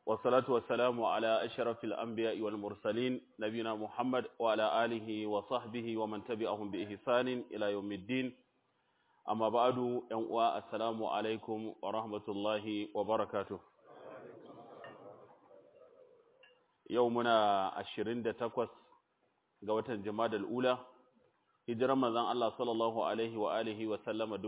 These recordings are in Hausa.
والصلاة والسلام على أشرف الأنبياء والمرسلين نبينا محمد وعلى آله وصحبه ومن تبعهم بإحسان إلى يوم الدين أما بعد ينقوى السلام عليكم ورحمة الله وبركاته يومنا عشرين دتكوس قوة جماد الأولى hijiran manzon Allah sallallahu alaihi wa alihi wa sallama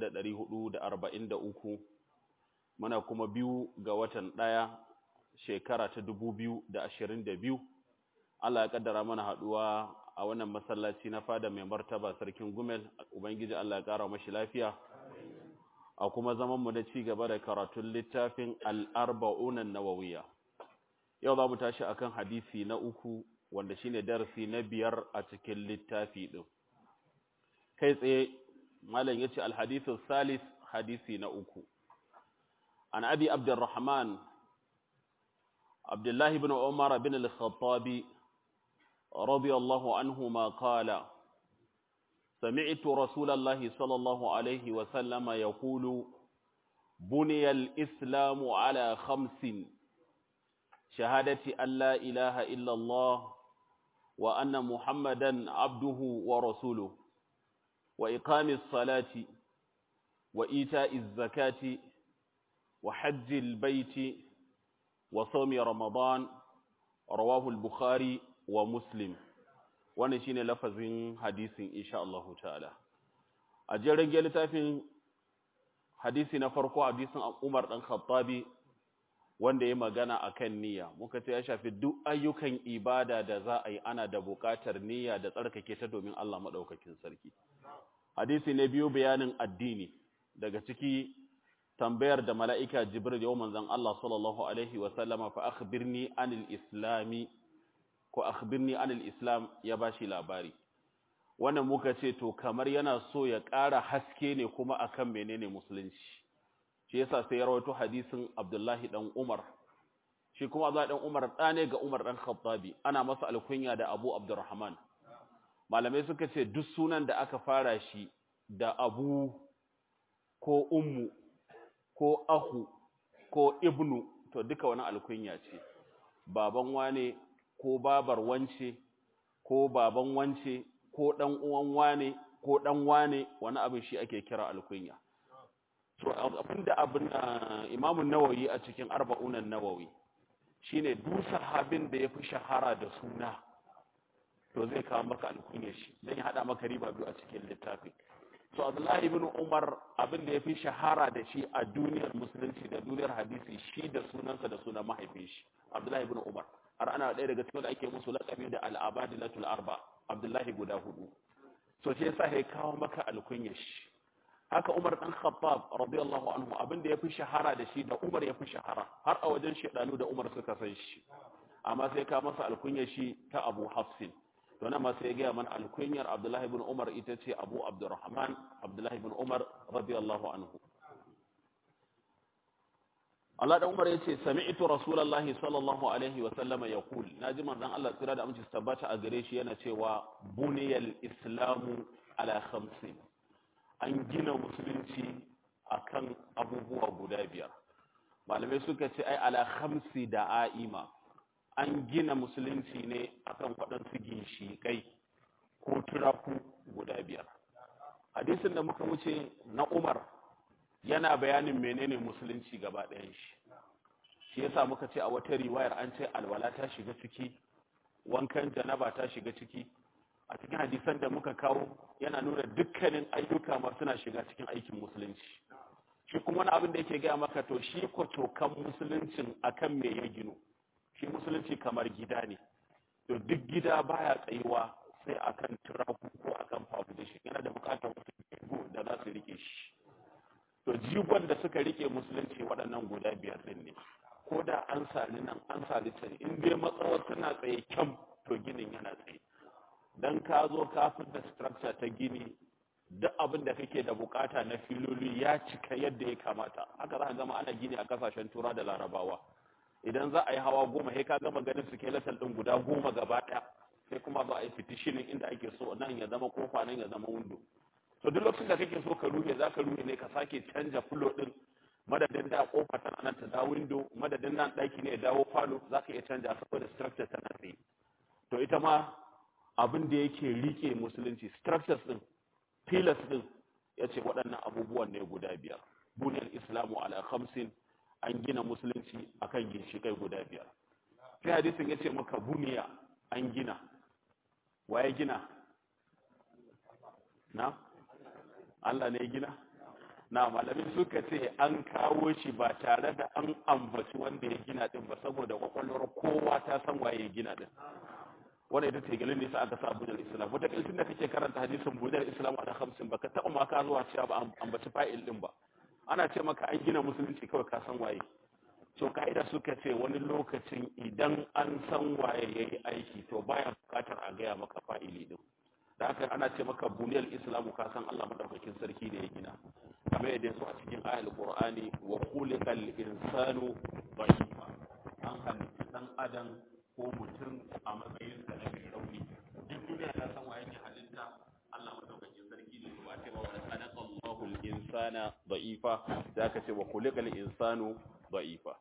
1443 muna kuma biyu ga watan ɗaya shekara ta 2022 Allah ya kaddara mana haduwa a wannan masallaci na fada mai martaba sarkin Gumel ubangiji Allah ya kara mashi lafiya a kuma zaman mu da ci gaba da karatun littafin al-arba'un an-nawawiyya yau za mu tashi akan hadisi na uku wanda shine darasi na biyar a cikin littafi din kai tsaye malam yace alhadithu salis hadisi na uku an abi abdurrahman abdullah ibn umar bin al-khattabi radiyallahu anhuma qala سمعت رسول الله صلى الله عليه وسلم يقول بني الإسلام على خمس شهادة أن لا إله إلا الله وأن محمدا عبده ورسوله وإقام الصلاة وإيتاء الزكاة وحج البيت وصوم رمضان رواه البخاري ومسلم wannan shine lafazin hadisin insha Allah ta'ala a jerin littafin hadisi na farko hadisin Umar dan Khattabi wanda ya magana akan niyya muka ce ya shafi duk ayyukan ibada da za a yi ana da buƙatar niyya da tsarkake ta domin Allah madaukakin sarki hadisi ne biyu bayanin addini daga ciki tambayar da mala'ika jibril yau manzan Allah sallallahu Alaihi wasallama fa akhbirni anil islami ko akhbirni anil islam ya ba shi labari wannan muka ce to kamar yana so ya ƙara haske ne kuma akan menene musulunci shi yasa sai ya rawaito hadisin abdullahi dan umar shi kuma abdullahi dan umar ɗane ga umar dan khattabi ana masa alkunya da abu abdurrahman malamai suka ce duk sunan da aka fara shi da abu ko ummu ko ahu ko ibnu to duka wani alkunya ce baban wane ko babar wance ko baban wance ko dan uwan wane ko dan wane wani abin shi ake kira alkunya to abinda abin Imam Nawawi a cikin arba'unan Nawawi shine duk sahabin da yafi shahara da suna to zai kawo maka alkunya shi dan ya hada maka riba biyu a cikin littafi so Abdullahi ibn Umar abin da yafi shahara da shi a duniyar musulunci da duniyar hadisi shi da sunansa da sunan mahaifin shi Abdullahi ibn Umar har ana ɗaya daga cikin da ake musu laƙabi da al-abadilatul arba Abdullahi guda hudu so shi yasa ya kawo maka alkunya shi haka Umar dan Khattab radiyallahu anhu abin da yafi shahara da shi da Umar yafi shahara har a wajen shedanu da Umar suka san shi amma sai ka masa alkunya shi ta Abu Hafsin to nan ma sai ya ga man alkunyar Abdullahi ibn Umar ita ce Abu Abdurrahman Abdullahi ibn Umar radiyallahu anhu Allah da Umar yace sami'tu Rasulullahi sallallahu alaihi wa sallama yaqul naji manzon Allah tsira da aminci tabbata a gare shi yana cewa buniyal islamu ala khamsin an gina musulunci akan abubuwa guda biyar malamai suka ce ai ala khamsi da a'ima an gina musulunci ne akan waɗansu ginshiƙai ko turaku guda biyar hadisin da muka wuce na umar yana bayanin menene musulunci gaba ɗayan shi shi yasa muka ce a wata riwayar an ce alwala ta shiga ciki wankan janaba ta shiga ciki a cikin hadisan da muka kawo yana nuna dukkanin ayyuka ma suna shiga cikin aikin musulunci shi kuma wani abin da yake gaya maka to shi kwacokan musuluncin akan me ya gino shi musulunci kamar gida ne to duk gida baya tsayuwa sai akan turaku ko akan foundation yana da bukatar wasu jigo da za su rike shi to jigon da suka rike musulunci waɗannan guda biyar din ne ko da an sali nan an sali can in dai matsawar tana tsaye kyam to ginin yana tsaye dan ka zo kafin da structure ta gini duk abin da kake da bukata na filoli ya cika yadda ya kamata haka za ka gama ana gini a kasashen tura da larabawa idan za a yi hawa goma sai ka gama ganin skeletal din guda goma gaba ɗaya sai kuma za a yi fitishinin inda ake so nan ya zama kofa nan ya zama windo to duk lokacin da kake so ka ruhe za ka ruhe ne ka sake canja fulo din madadin da kofa tana nan ta dawo window madadin nan daki ne ya dawo falo zaka iya canja saboda structure tana tsaye to ita ma abin da yake rike musulunci structures din pillars din yace waɗannan abubuwan ne guda biyar buniyar islamu ala khamsin an gina musulunci akan ginshikai guda biyar sai hadisin yace maka buniya an gina waye gina na Allah ne gina na malamin suka ce an kawo shi ba tare da an ambaci wanda ya gina din ba saboda kwakwalwar kowa ta san waye ya gina din wannan ita ce galin nisa aka sa bujar islam wata kalcin da kake karanta hadisin bujar islam a da hamsin ba ka taɓa ma ka zuwa cewa ba ambaci fa'il din ba ana ce maka an gina musulunci kawai ka san waye so ka'ida suka ce wani lokacin idan an san waye ya yi aiki to baya bukatar a gaya maka fa'ili din da haka ana ce maka buniyar islamu ka san allah madaukakin sarki da ya gina kamar yadda su a cikin ayal qur'ani wa khuliqal insanu dha'ifa an halitta dan adam ko mutum a matsayin sa na mai rauni duk duniya ta san waye ne halitta allah madaukakin sarki ne ba ce ba wa khalaqa allahu al-insana dha'ifa da aka ce wa khuliqal insanu dha'ifa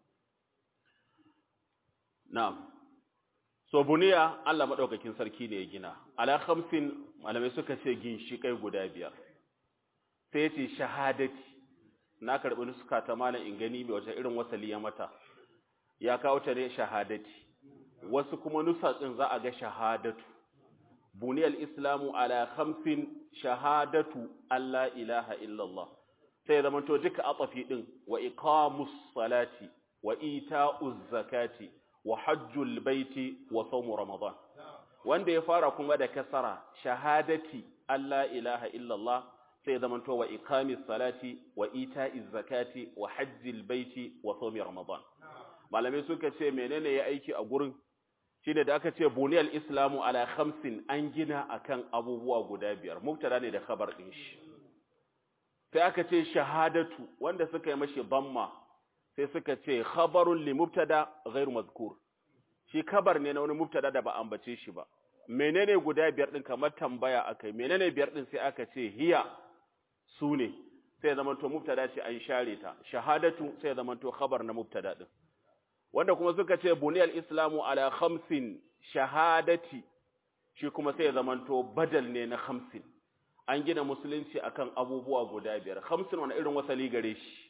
na'am so buniya Allah madaukakin sarki ne ya gina ala khamsin malamai suka ce ginshikai guda biyar sai ya ce shahadati na karbi nuska ta malam in gani mai wata irin wasali ya mata ya kawo ta ne shahadati wasu kuma nusa din za a ga shahadatu buniyal islamu ala khamsin shahadatu alla ilaha illallah sai zama to duka atafi din wa iqamus salati wa ita'uz zakati wa hajjul baiti wa sawmu ramadan wanda ya fara kuma da kasara shahadati alla ilaha illallah sai zaman to wa iqamis salati wa ita'iz zakati wa hajjil baiti wa sawmi ramadan malamai suka ce menene ya aiki a gurin shine da aka ce buniyal islamu ala khamsin an gina akan abubuwa guda biyar mubtada ne da khabar din shi sai aka ce shahadatu wanda suka yi mashi damma sai suka ce khabarun li mubtada ghairu mazkur shi kabar ne na wani mubtada da ba ambace shi ba menene guda biyar din kamar tambaya akai menene biyar din sai aka ce hiya sune sai zaman to mubtada ce an share ta shahadatu sai zaman to khabar na mubtada din wanda kuma suka ce buniyal islamu ala khamsin shahadati shi kuma sai zaman to badal ne na khamsin an gina musulunci akan abubuwa guda biyar khamsin wani irin wasali gare shi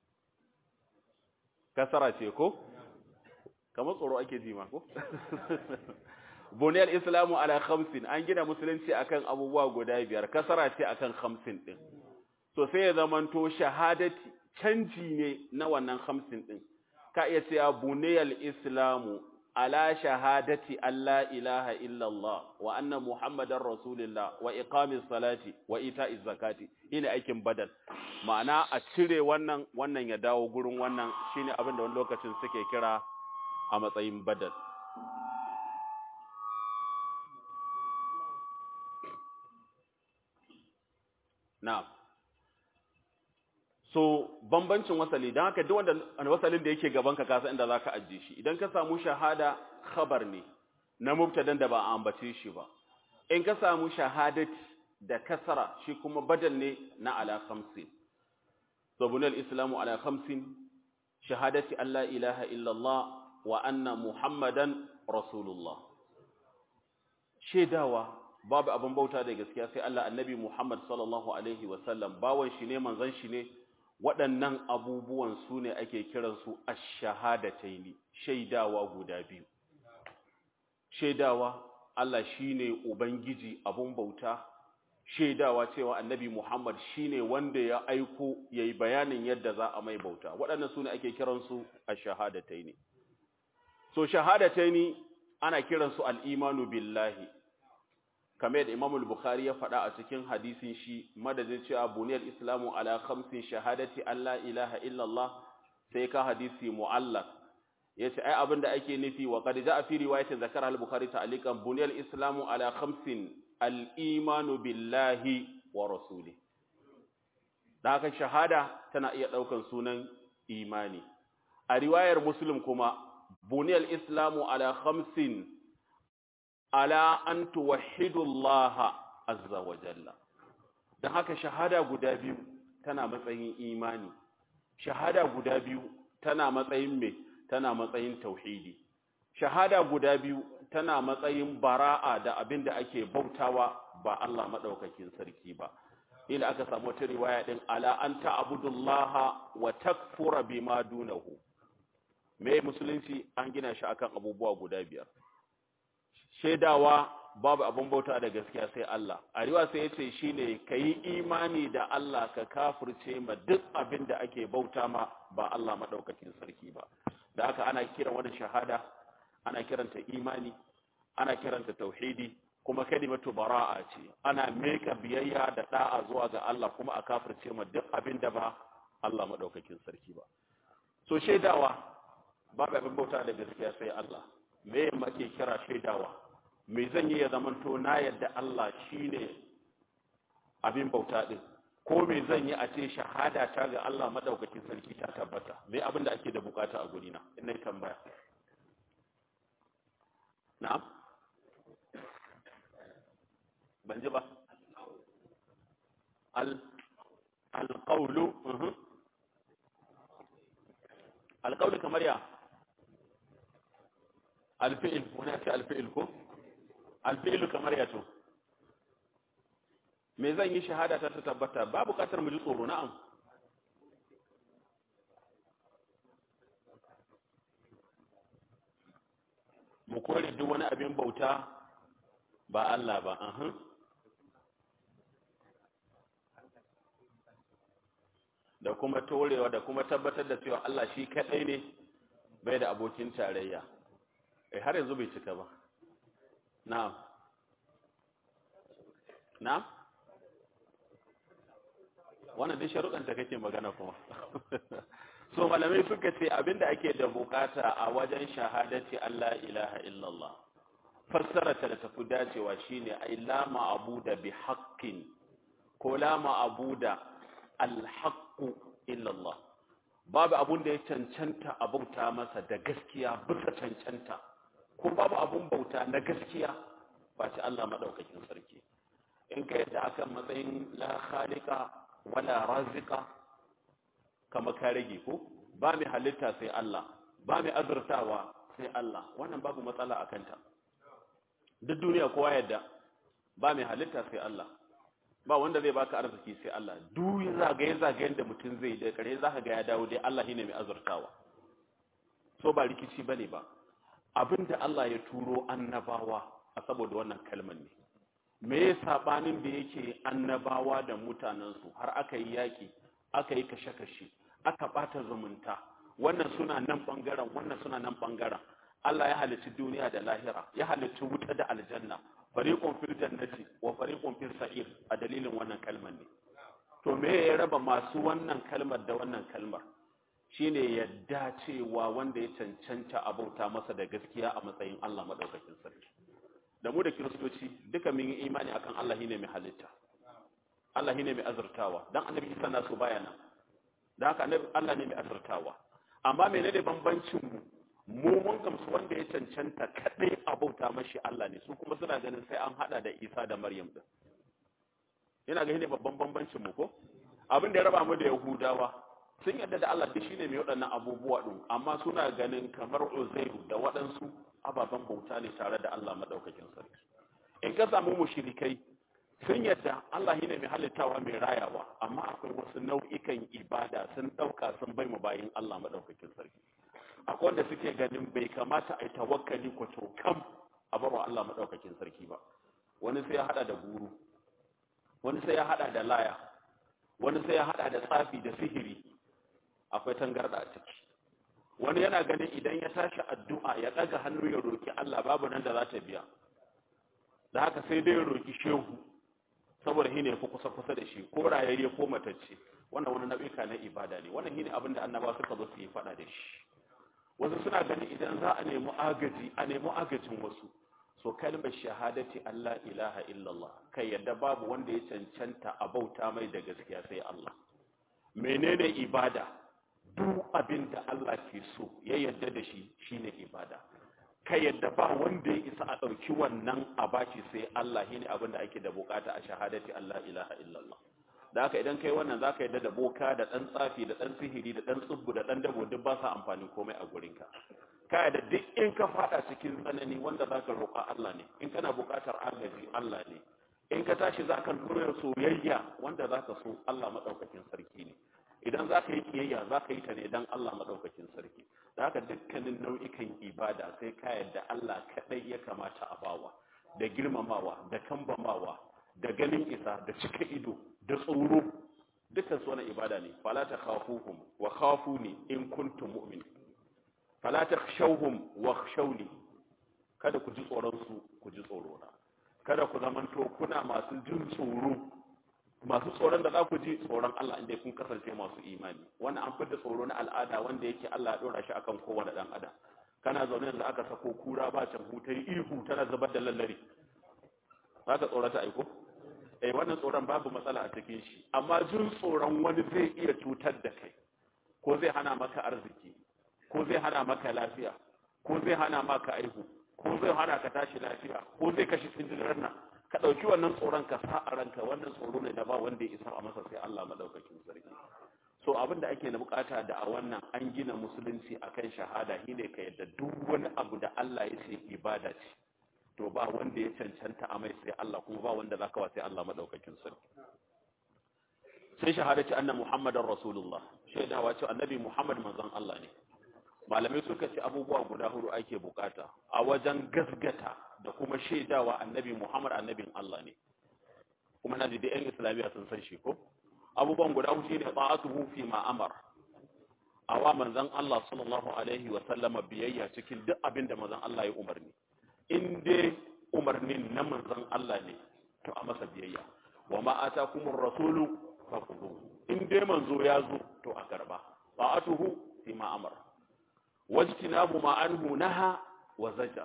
kasara ce ko kamar tsoro ake ji ma ko buniyar islamu ala khamsin an gina musulunci akan abubuwa guda biyar kasara ce akan khamsin din so sai ya zamanto shahadati canji ne na wannan khamsin din ka iya cewa buniyar islamu ala shahadati alla ilaha illallah wa anna muhammadar rasulullah wa iqamis salati wa ita'iz zakati ina aikin badal ma'ana a cire wannan wannan ya dawo gurin wannan shine abin da wani lokacin suke kira a matsayin badal na'am so bambancin wasali don haka duk wanda wasalin da yake gaban ka kasa inda zaka ajiye shi idan ka samu shahada khabar ne na mubtadan da ba a ambace shi ba in ka samu shahadati da kasara shi kuma badal ne na ala khamsin so bunal islamu ala khamsin shahadati alla ilaha illallah wa anna muhammadan rasulullah shedawa babu abin bauta da gaskiya sai Allah annabi Muhammad sallallahu alaihi wasallam bawan shi ne manzon shi ne waɗannan abubuwan su ne ake kiransu ash-shahadataini shaidawa guda biyu shaidawa Allah shine ubangiji abun bauta shaidawa cewa annabi Muhammad shine wanda ya aiko yayi bayanin yadda za a mai bauta waɗannan su ne ake kiransu ash-shahadataini so shahadataini ana kiransu al-imanu billahi kamar yadda Imam al-Bukhari ya faɗa a cikin hadisin shi madadin cewa buniyar islamu ala khamsin shahadati alla ilaha illallah sai ka hadisi mu'allaq yace ai abinda ake nufi wa qad ja'a fi riwayatin zakara al-Bukhari ta'aliqan buniyar islamu ala khamsin al-imanu billahi wa rasuli dan haka shahada tana iya daukan sunan imani a riwayar Muslim kuma buniyar islamu ala khamsin ala an tuwahhidu Allah azza wa jalla dan haka shahada guda biyu tana matsayin imani shahada guda biyu tana matsayin me tana matsayin tauhidi shahada guda biyu tana matsayin bara'a da abin da ake bautawa ba Allah madaukakin sarki ba ila aka samu wata riwaya din ala anta abudullaha wa takfura bima dunahu me musulunci an gina shi akan abubuwa guda biyar shaidawa babu abin bauta da gaskiya sai Allah a riwa sai yace shine kayi imani da Allah ka kafirce ma duk abin da ake bauta ma ba Allah madaukakin sarki ba da haka ana kiran wannan shahada ana kiranta imani ana kiranta tauhidi kuma kalimatu bara'a ce ana meka biyayya da da'a zuwa ga Allah kuma a kafirce ma duk abin da ba Allah madaukakin sarki ba so shaidawa babu abin bauta da gaskiya sai Allah me make kira shaidawa me zan yi ya zamanto na yadda Allah shine abin bauta din ko me zan yi a ce shahada ta ga Allah madaukakin sarki ta tabbata me abin da ake da bukata a gurina in nayi tambaya na'am ban ji ba al alqawlu alqawlu kamar ya alfi'il wani ce alfi'il ko alfi'ilu kamar ya to me zan yi shahada ta tabbata ba bukatar mu ji tsoro na'am mu kore duk wani abin bauta ba Allah ba ahun da kuma torewa da kuma tabbatar da cewa Allah shi kadai ne bai da abokin tarayya eh har yanzu bai cika ba na'am na'am wannan dai sharuɗan ta kake magana kuma so malamai suka ce abinda ake da bukata a wajen shahadati Allah ilaha illallah fassara ta da tafi dacewa shine ai la ma'buda bi haqqin ko la ma'buda al haqqu illallah babu abun da ya cancanta a bauta masa da gaskiya bisa cancanta ko babu abun bauta na gaskiya ba ci Allah madaukakin sarki in ka yadda akan matsayin la khaliqa wala razika kama ka rage ko ba mai halitta sai Allah ba mai azurtawa sai Allah wannan babu matsala a kanta duk duniya kowa yadda ba mai halitta sai Allah ba wanda zai baka arziki sai Allah duk zagaye zagayen da mutum zai da kare zaka ga ya dawo dai Allah shine mai azurtawa so ba rikici bane ba abinda Allah ya turo annabawa a saboda wannan kalmar ne me ya sabanin da yake annabawa da mutanensu har aka yi yaƙi aka yi kashe-kashe aka ɓata zumunta wannan suna nan ɓangaren wannan suna nan ɓangaren Allah ya halicci duniya da lahira ya halicci wuta da aljanna fariqun fil jannati wa fariqun fil sa'ir a dalilin wannan kalmar ne to me ya raba masu wannan kalmar da wannan kalmar shine yadda cewa wanda ya cancanta abauta masa da gaskiya a matsayin Allah madaukakin sarki da mu da kiristoci duka mun yi imani akan Allah shine mai halitta Allah shine mai azurtawa dan annabi Isa na so baya nan dan haka annabi Allah ne mai azurtawa amma menene bambancin mu mu mun gamsu wanda ya cancanta kadai abauta mashi Allah ne su kuma suna ganin sai an hada da Isa da Maryam din ina ga shine babban bambancin mu ko abin da ya raba mu da Yahudawa sun yarda da Allah duk shine mai waɗannan abubuwa din amma suna ganin kamar Uzairu da waɗansu ababen bauta ne tare da Allah madaukakin sarki in ka samu mushrikai sun yadda Allah shine mai halittawa mai rayawa amma akwai wasu nau'ikan ibada sun dauka sun bai mu bayin Allah madaukakin sarki akwai wanda suke ganin bai kamata a yi tawakkali ko to kam a barwa Allah madaukakin sarki ba wani sai ya hada da guru wani sai ya hada da laya wani sai ya hada da tsafi da sihiri akwai tangarda a ciki wani yana ganin idan ya tashi addu'a ya ɗaga hannu ya roki Allah babu nan da za ta biya da haka sai dai ya roki shehu saboda shi ne fi kusa kusa da shi ko rayayye ko matacce wannan wani nau'ika na ibada ne wannan shine abin da annaba suka zo su yi faɗa da shi wasu suna ganin idan za a nemi agaji a nemi agajin wasu so kalmar shahadati Allah ilaha illallah kai yadda babu wanda ya cancanta a bauta mai da gaskiya sai Allah menene ibada duk abin da Allah ke so ya yadda da shi shine ibada ka yadda ba wanda ya isa a ɗauki wannan a bashi sai Allah shine abin da ake da bukata a shahadati Allah ilaha illallah da haka idan kai wannan zaka yadda da boka da dan tsafi da dan sihiri da dan tsubbu da dan dabo duk ba sa amfani komai a gurinka ka da duk in ka fada cikin tsanani wanda zaka roƙa Allah ne in kana buƙatar agaji Allah ne in ka tashi zaka nuna soyayya wanda zaka so Allah madaukakin sarki ne idan zaka yi kiyayya zaka yi ta ne dan Allah madaukakin sarki da haka dukkanin nau'ikan ibada sai ka yadda Allah kadai ya kamata a bawa da girmamawa da kambamawa da ganin isa da cika ido da tsoro dukkan su wani ibada ne fala ta khafuhum wa khafuni in kuntum mu'minin fala takhshawhum wakhshawni kada ku ji tsoron su ku ji tsoro na kada ku zamanto kuna masu jin tsoro masu tsoron da za ku ji tsoron Allah inda kun kasance masu imani wannan an fitar tsoro na al'ada wanda yake Allah ya dora shi akan kowane dan adam kana zaune yanzu aka sako kura ba can hutai ihu tana zubar da lallari zaka tsorata aiko eh wannan tsoron babu matsala a cikin shi amma jin tsoron wani zai iya cutar da kai ko zai hana maka arziki ko zai hana maka lafiya ko zai hana maka aihu ko zai hana ka tashi lafiya ko zai kashi sindirar nan ka ɗauki wannan tsoron ka sa a ranka wannan tsoro ne da ba wanda ya isa a masa sai Allah madaukakin sarki so abin da ake na bukata da a wannan an gina musulunci akan shahada shine ka yadda duk wani abu da Allah ya ce ibada ce to ba wanda ya cancanta a mai sai Allah kuma ba wanda zaka wa sai Allah madaukakin sarki sai shahadati anna muhammadar rasulullah shaidawa ce annabi muhammad manzon Allah ne malamai suka ce abubuwa guda hudu ake bukata a wajen gasgata da kuma shaidawa annabi muhammad annabin Allah ne kuma na da yan islamiyya sun san shi ko abubuwan guda hudu ne ta'atuhu fi ma amar awa manzon Allah sallallahu alaihi wa sallama biyayya cikin duk abin da manzon Allah ya umarni in dai umarnin na manzon Allah ne to a masa biyayya wa ma atakumur rasulu fakhudhu in dai manzo ya zo to a karba ta'atuhu fi ma amara wajtinabu ma anhu naha wa zajar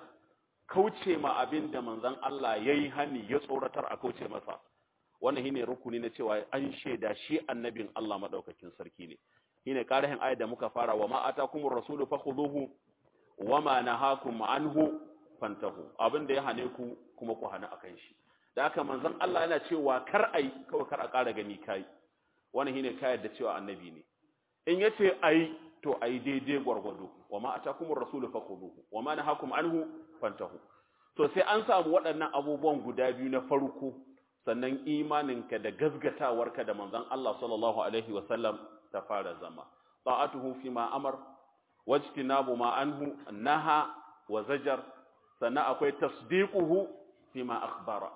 kauce ma abin da manzon Allah yayi hani ya tsoratar a kauce masa wannan shine rukuni na cewa an shaida shi annabin Allah madaukakin sarki ne shine karahin ayat da muka fara wa ma atakumur rasulu fakhuduhu wa ma nahakum anhu fantahu abin da ya hane ku kuma ku hana akan shi da haka manzon Allah yana cewa kar ai kawai kar a kara gani kai wannan shine kayar da cewa annabi ne in yace ai to ai daidai gwargwado wa ma atakumur rasulu fakhuduhu wa ma nahakum anhu fantahu to sai an samu waɗannan abubuwan guda biyu na farko sannan imaninka da gazgatawarka da manzon Allah sallallahu alaihi wa sallam ta fara zama ta'atuhu fi ma amar wajtinabu ma anhu naha wa zajar sannan akwai tasdiquhu fi ma akhbara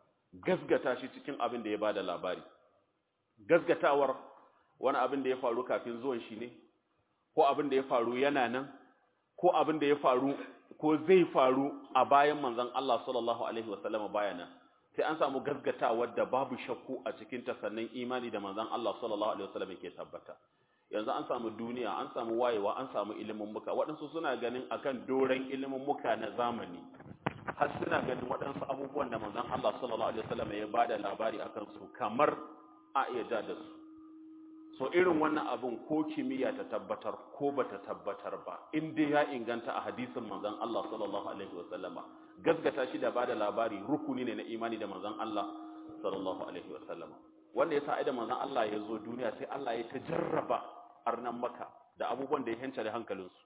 gazgata shi cikin abin da ya bada labari gazgatawar wani abin da ya faru kafin zuwan shi ne ko abin da ya faru yana nan ko abin da ya faru ko zai faru a bayan manzon Allah sallallahu alaihi wasallam baya nan sai an samu gazgatawar da babu shakku a cikin ta sannan imani da manzon Allah sallallahu alaihi wasallam yake tabbata yanzu an samu duniya an samu wayewa an samu ilimin muka waɗansu suna ganin akan doren ilimin muka na zamani har suna ganin waɗansu abubuwan da manzon Allah sallallahu alaihi wasallam ya bada labari akan su kamar a iya ja da su so irin wannan abun ko kimiyya ta tabbatar ko bata tabbatar ba in dai ya inganta a hadisin manzon Allah sallallahu alaihi wasallama gaskata shi da bada labari rukuni ne na imani da manzon Allah sallallahu alaihi wasallama wanda yasa ai da manzon Allah ya zo duniya sai Allah ya tajarraba arnan maka da abubuwan da ya hanta da hankalinsu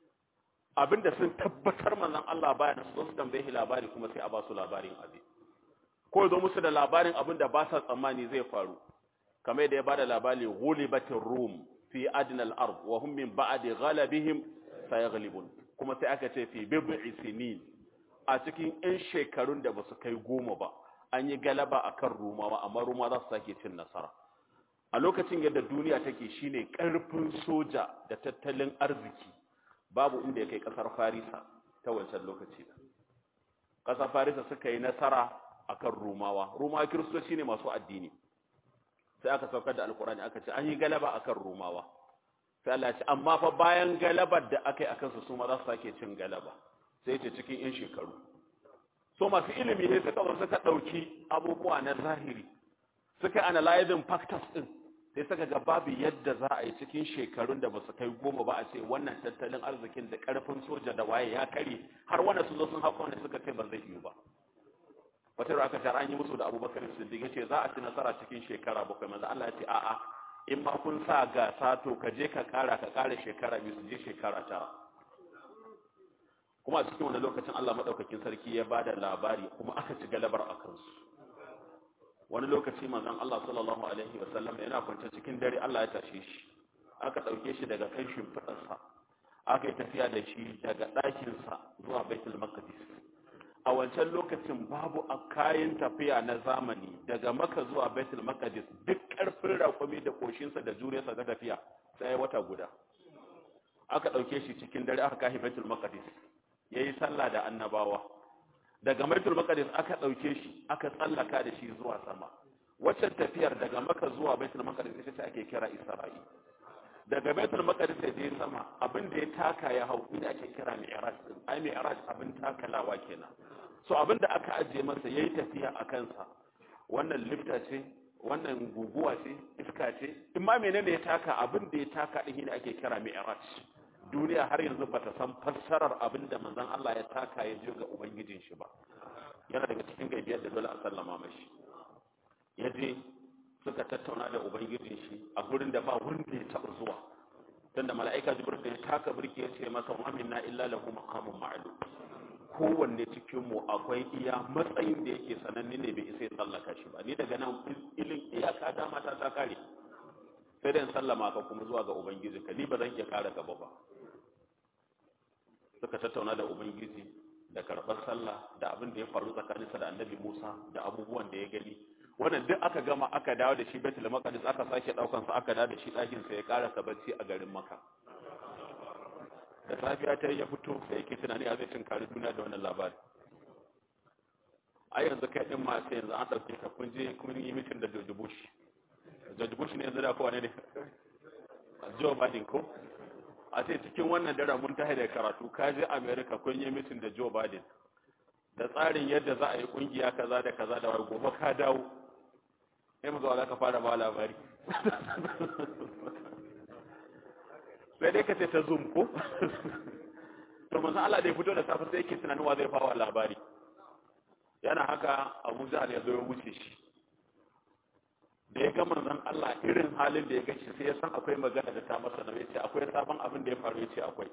abinda sun tabbatar manzon Allah baya da su tambaye shi labari kuma sai a ba su labarin abin ko zo musu da labarin abin da ba sa tsammani zai faru kamar yadda ya bada labari ghulibatir rum fi adna al-ard wa hum min ba'di ghalabihim sayaghlibun kuma sai aka ce fi bid'i sinin a cikin ɗan shekarun da basu kai goma ba an yi galaba akan rumawa amma ruma za su sake cin nasara a lokacin yadda duniya take shine karfin soja da tattalin arziki babu inda ya kai kasar farisa ta wancan lokaci da kasar farisa suka yi nasara akan rumawa rumawa kiristoci ne masu addini sai aka saukar da alkurani aka ce an yi galaba akan rumawa sai Allah ce amma fa bayan galabar da aka yi akan su su ma za su sake cin galaba sai ce cikin yan shekaru so masu ilimi ne suka zo suka dauki abubuwa na zahiri suka analyzing factors din sai suka ga babu yadda za a yi cikin shekarun da ba su kai goma ba a ce wannan tattalin arzikin da karfin soja da waye ya kare har wanda su zo sun haka wanda suka ce ba zai yi ba wata da aka tara an yi musu da abubakar siddiq ya ce za a ci nasara cikin shekara bakwai manzo Allah ya ce a'a in ma kun sa gasa to ka je ka kara ka kara shekara biyu su je shekara tara kuma a cikin wani lokacin Allah madaukakin sarki ya bada labari kuma aka ci galabar a kansu wani lokaci manzon Allah sallallahu alaihi wasallam yana kwance cikin dare Allah ya tashe shi aka dauke shi daga kan shimfidarsa aka yi tafiya da shi daga ɗakinsa zuwa baitul maqdis a wancan lokacin babu a kayan tafiya na zamani daga maka zuwa baitul maqdis duk karfin rakwami da koshinsa da juriyarsa ta tafiya sai wata guda aka ɗauke shi cikin dare aka kashi baitul maqdis yayi sallah da annabawa daga baitul maqdis aka ɗauke shi aka tsallaka da shi zuwa sama waccan tafiyar daga maka zuwa baitul maqdis ita ce ake kira isra'i daga baitul maqdis da je sama abin da ya taka ya hau ina ake kira mi'raj din ai mi'raj abin takalawa kenan so abin da aka ajiye masa yayi tafiya a kansa wannan lifta ce wannan guguwa ce iska ce in ma menene ya taka abin da ya taka din ne ake kira mi'raj duniya har yanzu bata san fassarar abin da manzon Allah ya taka ya je ga ubangijin shi ba yana daga cikin gaibiyar da dole a sallama mashi ya je suka tattauna da ubangijin shi a gurin da ba wanda ya taɓa zuwa tunda mala'ika jibril da ya taka birki ya ce masa wa minna illa lahu maqamun ma'lum kowanne cikin mu akwai iya matsayin da yake sananne ne bai isa ya tsallaka shi ba ni daga nan ilin iyaka dama ta ta kare sai da in sallama ka kuma zuwa ga ubangiji ka ni ba zan iya kare gaba ba suka tattauna da ubangiji da karɓar sallah da abin da ya faru tsakaninsa da annabi musa da abubuwan da ya gani wannan duk aka gama aka dawo da shi Baitul Maqdis aka sake daukan sa aka dawo da shi ɗakin sa ya karasa bacci a garin Makka da safiya ta ya fito sai yake tunani a zai tunkari duniya da wannan labari a yanzu kai din ma sai yanzu an dauke ka kun je kun yi mitin da George Bush George Bush ne yanzu da kowa ne Joe Biden ko a sai cikin wannan dare mun tahi da karatu ka je America kun yi mitin da Joe Biden da tsarin yadda za a yi kungiya kaza da kaza da wai gobe ka dawo sai mu zo za ka fara ba labari sai dai ka ce ta zoom ko to manzon Allah da ya fito da safe sai yake tunanin wa zai fawa labari yana haka Abu Jahl ya zo ya wuce shi da ya ga manzon Allah irin halin da ya ga shi sai ya san akwai magana da ta masa na yace akwai sabon abin da ya faru yace akwai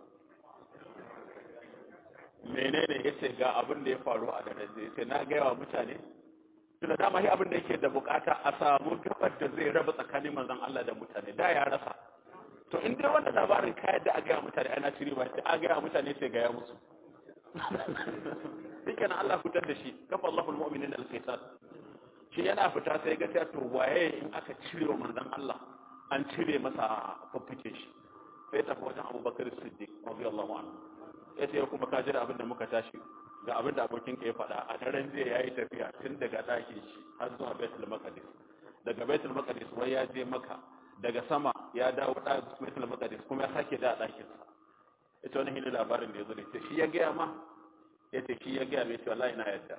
menene yace ga abin da ya faru a daren da yace na ga yawa mutane tunda dama shi abin da yake da bukata a samu gabar da zai raba tsakanin manzon Allah da mutane da ya rasa to in dai wannan labarin ka yadda a gaya mutane ana ciri ba sai a gaya mutane sai gaya musu dukkan Allah fitar da shi kafa Allahul mu'minin al-qital shi yana fita sai ga ta to waye in aka cire wa manzon Allah an cire masa fafike shi sai ta wajen Abu Bakar Siddiq radiyallahu anhu yace kuma ka jira abin da muka tashi ga abin da abokin ka ya faɗa a daren jiya yayi tafiya tun daga ɗakin shi har zuwa Baitul Maqdis daga Baitul Maqdis wai ya je Makka daga sama ya dawo da Baitul Maqdis kuma ya sake da ɗakin sa ita wani hili labarin da ya zo da ita shi ya gaya ma ya ce shi ya gaya mai ce wallahi na yadda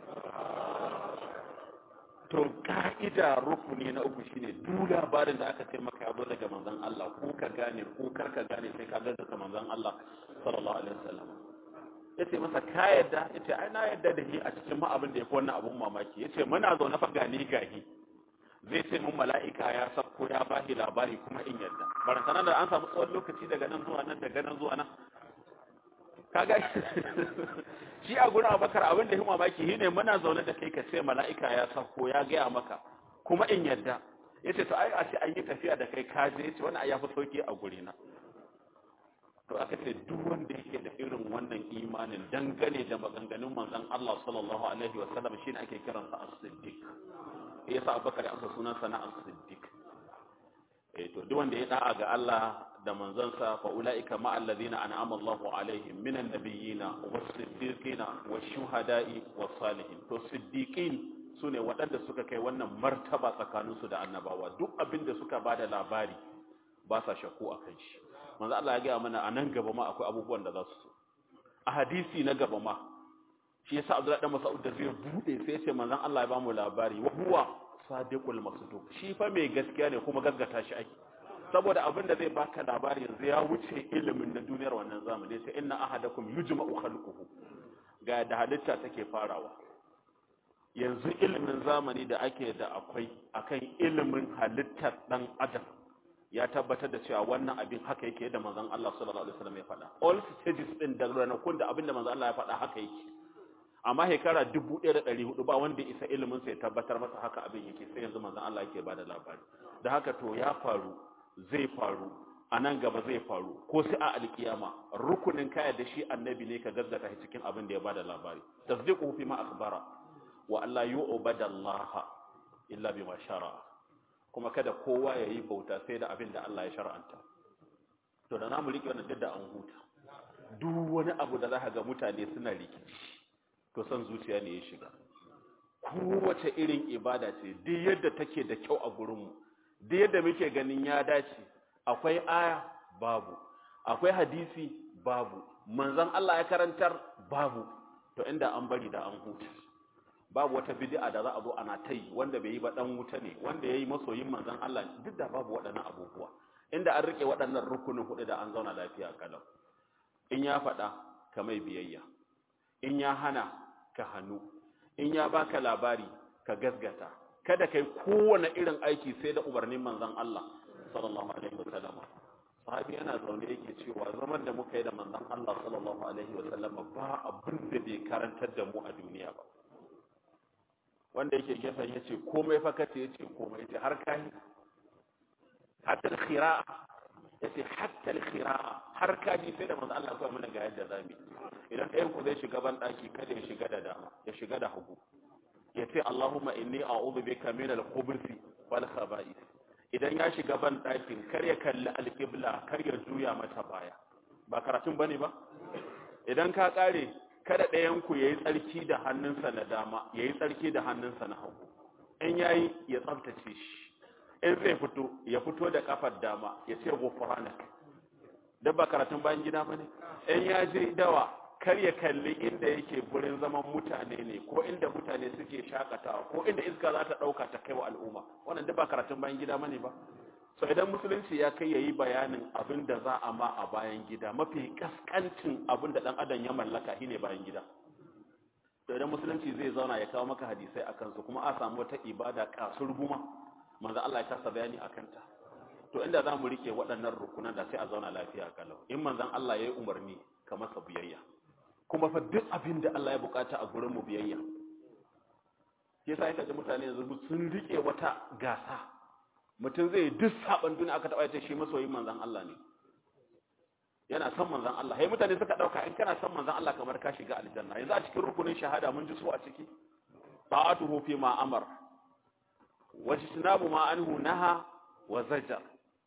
to ka'ida rukuni na uku shine duk labarin da aka ce maka ya zo daga manzon Allah ko ka gane ko kar ka gane sai ka gaza manzon Allah sallallahu alaihi wasallam yace masa ka yadda yace ai na yadda da shi a cikin ma abin da yafi wannan abun mamaki yace muna zaune fa gani gahi zai ce mun mala'ika ya sako ya bashi labari kuma in yadda barantana da an samu tsawon lokaci daga nan zuwa nan daga nan zuwa nan kaga shi a gurin abakar abin da ya mamaki shi ne muna zaune da kai ka ce mala'ika ya sako ya gaya maka kuma in yadda ya ce to ai a ce an yi tafiya da kai kaje ya ce wani a ya fi sauki a gurina to aka ce duk wanda yake da irin wannan imanin dangane da maganganun manzon Allah sallallahu alaihi wa sallam shine ake kiransa as-siddiq yasa abubakar ya amsa sunan sana as-siddiq eh to duk wanda ya da'a ga Allah da manzansa fa ulaika ma allazina an'ama Allahu alaihim minan nabiyina was-siddiqina wash-shuhada'i was-salihin to siddiqin sune waɗanda suka kai wannan martaba tsakaninsu da annabawa duk abin da suka bada labari ba sa shakku akan shi manzo Allah ya ga mana a nan gaba ma akwai abubuwan da za su so a hadisi na gaba ma shi yasa Abdullahi dan Mas'ud da zai bude sai ce manzon Allah ya ba mu labari wa huwa sadiqul masduq shi fa mai gaskiya ne kuma gaggata shi ake saboda abin da zai baka labari yanzu ya wuce ilimin na duniyar wannan zamani sai inna ahadakum yujma'u khalquhu ga da halitta take farawa yanzu ilimin zamani da ake da akwai akan ilimin halittar dan adam ya tabbatar da cewa wannan abin haka yake da manzon Allah sallallahu alaihi wasallam ya faɗa all stages din da ranakun da abin da manzon Allah ya faɗa haka yake amma shekara 1400 ba wanda isa ilimin sa ya tabbatar masa haka abin yake sai yanzu manzon Allah yake bada labari da haka to ya faru zai faru a nan gaba zai faru ko sai a alkiyama rukunin kaya da shi annabi ne ka gazzata shi cikin abin da ya bada labari tasdiqu fi ma akhbara wa alla yu'bada Allah illa bima shara'a kuma kada kowa ya yi bauta sai da abin da Allah ya shar'anta to da namu rike wannan da an huta duk wani abu da zaka ga mutane suna rikici to san zuciya ne ya shiga kowace irin ibada ce duk yadda take da kyau a gurinmu duk yadda muke ganin ya dace akwai aya babu akwai hadisi babu manzon Allah ya karantar babu to inda an bari da an huta babu wata bid'a da za a zo ana ta yi wanda bai yi ba dan wuta ne wanda yayi masoyin manzon Allah duk da babu waɗannan abubuwa inda an rike waɗannan rukunin hudu da an zauna lafiya kalau in ya faɗa ka mai biyayya in ya hana ka hannu in ya baka labari ka gasgata kada kai kowane irin aiki sai da umarnin manzon Allah sallallahu alaihi wasallam sahabi yana zaune yake cewa zaman da muka yi da manzon Allah sallallahu alaihi wasallam ba abin da bai karantar da mu a duniya ba wanda yake gefen ya ce komai fakata ya ce komai ya ce har kayi hatta al-khira'a ya ce hatta al-khira'a har kaji sai da manzo Allah ya mana ga yadda zamu idan ɗayan ku zai shiga ban daki kada ya shiga da dama ya shiga da hagu ya ce Allahumma inni a'udhu bika min al-khubuthi wal khaba'ith idan ya shiga ban dakin kar ya kalli al-qibla kar ya juya mata baya ba karatun bane ba idan ka kare kada ɗayanku ya yi tsarki da hannunsa na dama ya yi tsarki da hannunsa na hagu in ya yi ya tsabtace shi in zai fito ya fito da kafar dama ya ce gufranak duk ba karatun bayan gida ba ne in ya je dawa kar ya kalli inda yake gurin zaman mutane ne ko inda mutane suke shakatawa ko inda iska za ta ɗauka ta kai wa al'umma wannan duk ba karatun bayan gida ba ne ba so idan musulunci ya kai yayi bayanin abin da za a ma a bayan gida mafi kaskancin abin da dan adam ya mallaka shine bayan gida to idan musulunci zai zauna ya kawo maka hadisai akan su kuma a samu wata ibada kasur guma manzo Allah ya kasa bayani akan ta to inda za mu rike waɗannan rukunan da sai a zauna lafiya kalau in manzon Allah ya yi umarni ka masa biyayya kuma fa duk abin da Allah ya bukata a gurin mu biyayya yasa yake da mutane yanzu sun rike wata gasa mutum zai duk saban duniya aka taɓa shi masoyin manzan Allah ne yana son manzan Allah hai mutane suka ɗauka in kana son manzan Allah kamar ka shiga aljanna yanzu a cikin rukunin shahada mun ji su a ciki ta'atuhu fi ma amar wa tinabu ma anhu naha wa zajar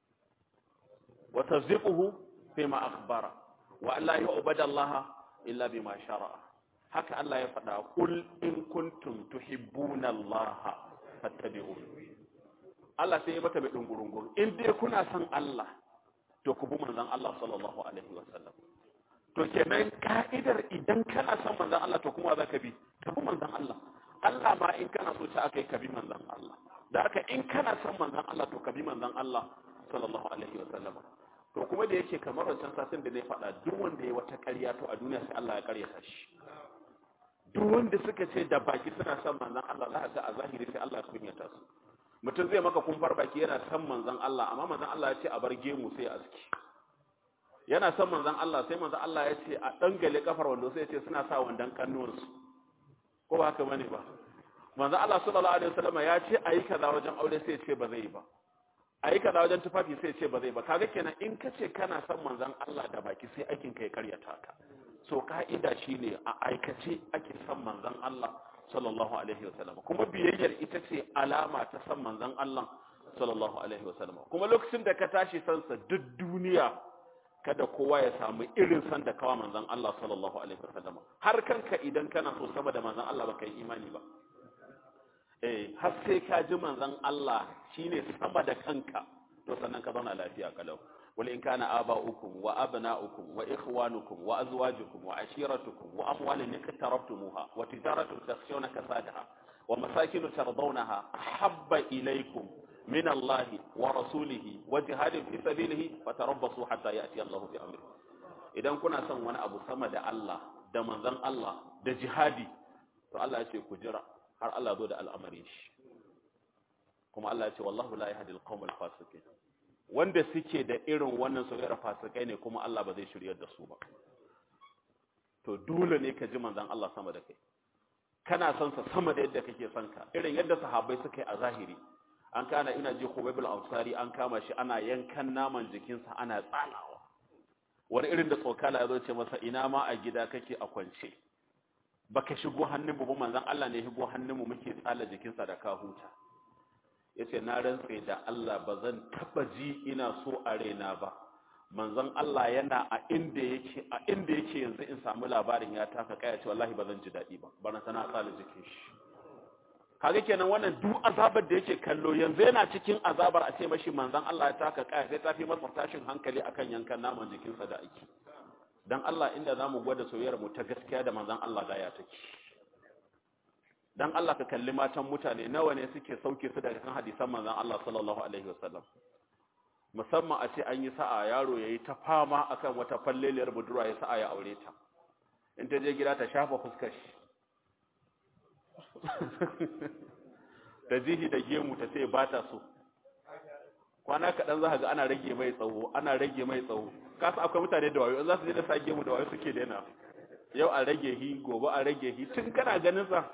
wa tasdiquhu fi ma akhbara wa an la yu'bada Allah illa bima shara'a haka Allah ya faɗa kul in kuntum tuhibbuna Allah fattabi'uni Allah sai ya mata mai dungurungun in dai kuna son Allah to ku bi manzon Allah sallallahu alaihi wasallam to kenan ka'idar idan kana son manzon Allah to kuma za ka bi ka bi manzon Allah Allah ma in kana so ta akai ka bi manzon Allah da haka in kana son manzon Allah to ka bi manzon Allah sallallahu alaihi wasallam to kuma da yake kamar wancan sasin da zai faɗa duk wanda ya wata ƙarya to a duniya sai Allah ya ƙaryata shi duk wanda suka ce da baki suna son manzon Allah za ka ga a zahiri sai Allah ya kunyata su mutum zai maka kumfar baki yana son manzon Allah amma manzon Allah ya ce a bar gemu sai a aski yana son manzon Allah sai manzon Allah ya ce a dangale kafar wando sai ya ce suna sa wandan kannuwansu ko ba haka bane ba manzon Allah sallallahu alaihi wasallam ya ce ayi kaza wajen aure sai ya ce ba zai yi ba ayi kaza wajen tufafi sai ya ce ba zai ba kaga kenan in ka ce kana son manzon Allah da baki sai aikin ka ya karyata ka so ka'ida shine a aikace ake son manzon Allah sallallahu alaihi wasallam kuma biyayyar ita ce alama ta san manzon Allah sallallahu alaihi wasallam kuma lokacin da ka tashi sansa duk duniya kada kowa ya samu irin san da kawa manzon Allah sallallahu alaihi wasallam har kanka idan kana so sama da manzon Allah baka yi imani ba eh har sai ka ji manzon Allah shine sama da kanka to sannan ka zauna lafiya kalau wal in kana aba'ukum wa abna'ukum wa ikhwanukum wa azwajukum wa ashiratukum wa amwalun iqtarabtumuha wa tijaratun takhshawna kasadaha wa masakin tardawnaha ahabba ilaykum min Allah wa rasulihi wa jihadin fi sabilihi fatarabbasu hatta ya'ti Allah bi amri idan kuna son wani abu sama da Allah da manzon Allah da jihadi to Allah ya ce ku jira har Allah zo da al'amarin shi kuma Allah ya ce wallahu la yahdi al-qawmal fasiqin wanda suke da irin wannan soyayyar fasikai ne kuma Allah ba zai shiryar da su ba to dole ne ka ji manzon Allah sama da kai kana son sa sama da yadda kake son ka irin yadda sahabbai suka yi a zahiri an kana ina ji Khubayb al-Ansari an kama shi ana yankan naman jikinsa ana tsalawa wani irin da tsokala ya zo ce masa ina ma a gida kake a kwance baka shigo hannun mu ba manzon Allah ne shigo hannun mu muke tsala jikinsa da ka huta yace na rantse da Allah ba zan taba ji ina so a raina ba manzon Allah yana a inda yake a inda yake yanzu in samu labarin ya taka kaya ce wallahi ba zan ji dadi ba bana sana tsala jikin shi kaga kenan wannan duk azabar da yake kallo yanzu yana cikin azabar a ce mashi manzon Allah ya taka kaya sai ta fi masa tashin hankali akan yankan naman jikinsa da ake dan Allah inda zamu gwada soyayyar mu ta gaskiya da manzon Allah da ya take dan Allah ka kalli matan mutane nawa ne suke sauke su daga kan hadisan manzon Allah sallallahu alaihi wasallam musamman a ce an yi sa'a yaro yayi ta fama akan wata falleliyar budurwa ya sa'a ya aure ta in ta je gida ta shafa fuskar shi da jihi da gemu ta ce ba ta so kwana kaɗan za ga ana rage mai tsawo ana rage mai tsawo kasa akwai mutane da wayo za su je da sa gemu da wayo suke daina yau a rage hi gobe a rage hi tun kana ganin sa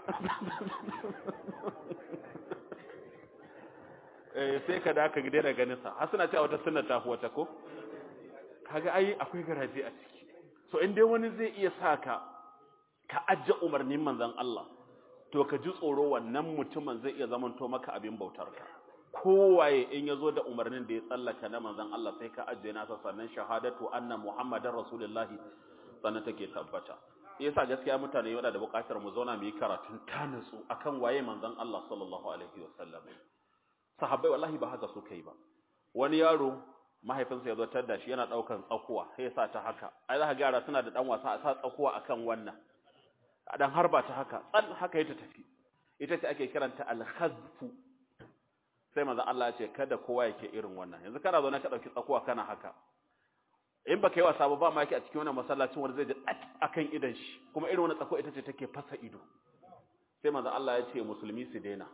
eh sai ka da ka daina ganin sa har suna cewa wata sunna ta wata ko kaga ai akwai garaje a ciki so in dai wani zai iya saka ka ajje umarnin manzon Allah to ka ji tsoro wannan mutumin zai iya zamanto maka abin bautar ka kowaye in yazo da umarnin da ya tsallaka na manzon Allah sai ka ajje nasa sannan shahadatu anna muhammadar rasulullahi sannan take tabbata yasa gaskiya mutane yana da buƙatar mu zauna mu yi karatun tanasu akan waye manzon Allah sallallahu alaihi wasallam sahabbai wallahi ba haka suka yi ba wani yaro mahaifinsa ya zo tar da shi yana daukan tsakuwa sai ya sa ta haka ai za ka ga suna da dan wasa a sa tsakuwa akan wannan dan harba ta haka tsal haka ya tafi ita ce ake kiranta al-khazfu sai manzon Allah ya ce kada kowa yake irin wannan yanzu kana zo na ka dauki tsakuwa kana haka in baka yi wasa ba ba ma yake a cikin wannan masallacin wanda zai ji akan idan shi kuma irin wannan tsakuwa ita ce take fasa ido sai manzon Allah ya ce musulmi su daina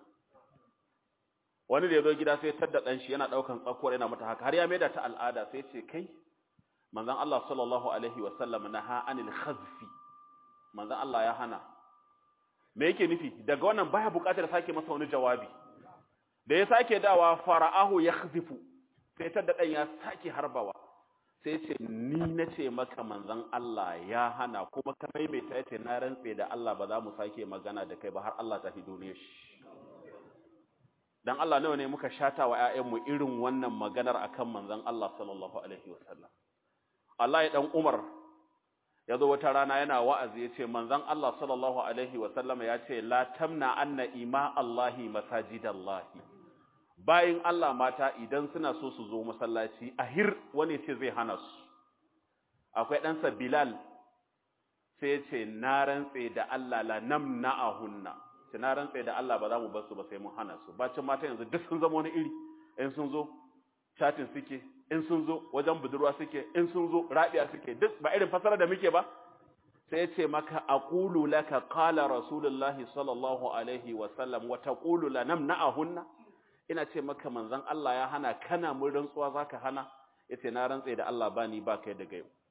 wani da ya zo gida sai tadda dan shi yana daukan tsakuwar yana mata haka har ya maida ta al'ada sai ce kai manzon Allah sallallahu alaihi wa sallam naha anil khazfi manzon Allah ya hana me yake nufi daga wannan baya buƙatar sake masa wani jawabi da ya sake dawa fara'ahu yakhzifu sai tadda dan ya sake harbawa sai ce ni nace maka manzon Allah ya hana kuma ka maimaita yace na rantse da Allah ba za mu sake magana da kai ba har Allah ta hido ne shi dan Allah nawa ne muka shata wa ƴaƴanmu irin wannan maganar akan manzon Allah sallallahu alaihi wasallam Allah ya dan Umar ya zo wata rana yana wa'azi yace manzon Allah sallallahu alaihi wasallam ya ce la tamna anna ima Allahi masajidallahi bayin Allah mata idan suna so su zo masallaci ahir wani ce zai hana su akwai ɗansa Bilal sai ce na rantse da Allah la namna'ahunna na rantse da Allah ba za mu bar su ba sai mun hana su bacin mata yanzu duk sun zama wani iri in sun zo chatin suke in sun zo wajen budurwa suke in sun zo rabiya suke duk ba irin fasara da muke ba sai ce maka aqulu laka qala rasulullahi sallallahu alaihi wa sallam wa taqulu la namna'ahunna ina ce maka manzon Allah ya hana kana mun rantsuwa zaka hana yace na rantse da Allah bani ba kai daga yau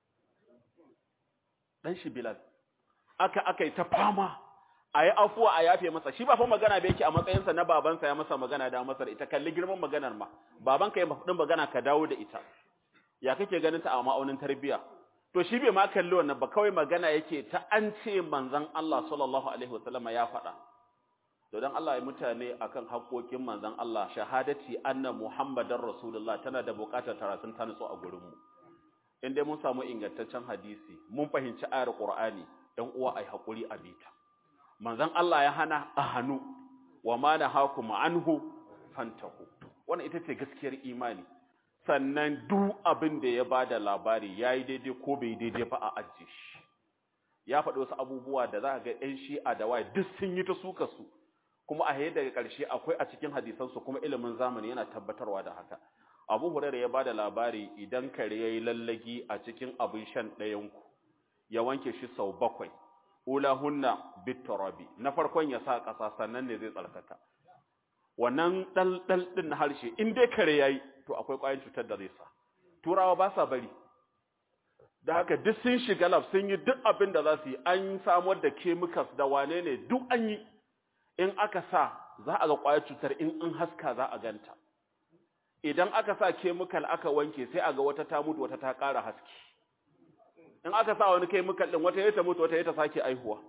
dan shi Bilal aka akai ta fama a yi afuwa a yafe masa shi ba fa magana ba yake a matsayinsa na babansa ya masa magana da masa ita kalli girman maganar ma babanka ya mafudin magana ka dawo da ita ya kake ganin ta a ma'aunin tarbiya to shi bai ma kalli wannan ba kawai magana yake ta an ce manzon Allah sallallahu alaihi wasallam ya faɗa to dan Allah ya mutane akan haƙoƙin manzon Allah shahadati anna muhammadar rasulullah tana da buƙatar taratun ta nutsu a gurin mu in dai mun samu ingantaccen hadisi mun fahimci ayar qur'ani dan uwa ai haƙuri a bita manzon Allah ya hana a hannu wa ma nahakum anhu fantahu wannan ita ce gaskiyar imani sannan duk abin da ya bada labari yayi daidai ko bai daidai ba a ajje shi ya faɗi wasu abubuwa da za ga ɗan shi'a da waye duk sun yi ta suka su kuma a haye daga ƙarshe akwai a cikin hadisan su kuma ilimin zamani yana tabbatarwa da haka Abu Hurairah ya bada labari idan kare yayi lallagi a cikin abin shan ɗayan ku ya wanke shi sau bakwai ulahunna biturabi na farkon ya sa ƙasa sannan ne zai tsarkaka wannan dal dal din na harshe in dai kare yayi to akwai ƙwayoyin cutar da zai sa turawa ba sa bari da haka duk sun shiga lab sun yi duk abin da za su yi an samar da chemicals da wane ne duk an yi in aka sa za a ga ƙwayar cutar in an haska za a ganta idan aka sa chemical aka wanke sai a ga wata ta mutu wata ta ƙara haske in aka sa wani chemical din wata ya ta mutu wata ya ta sake aihuwa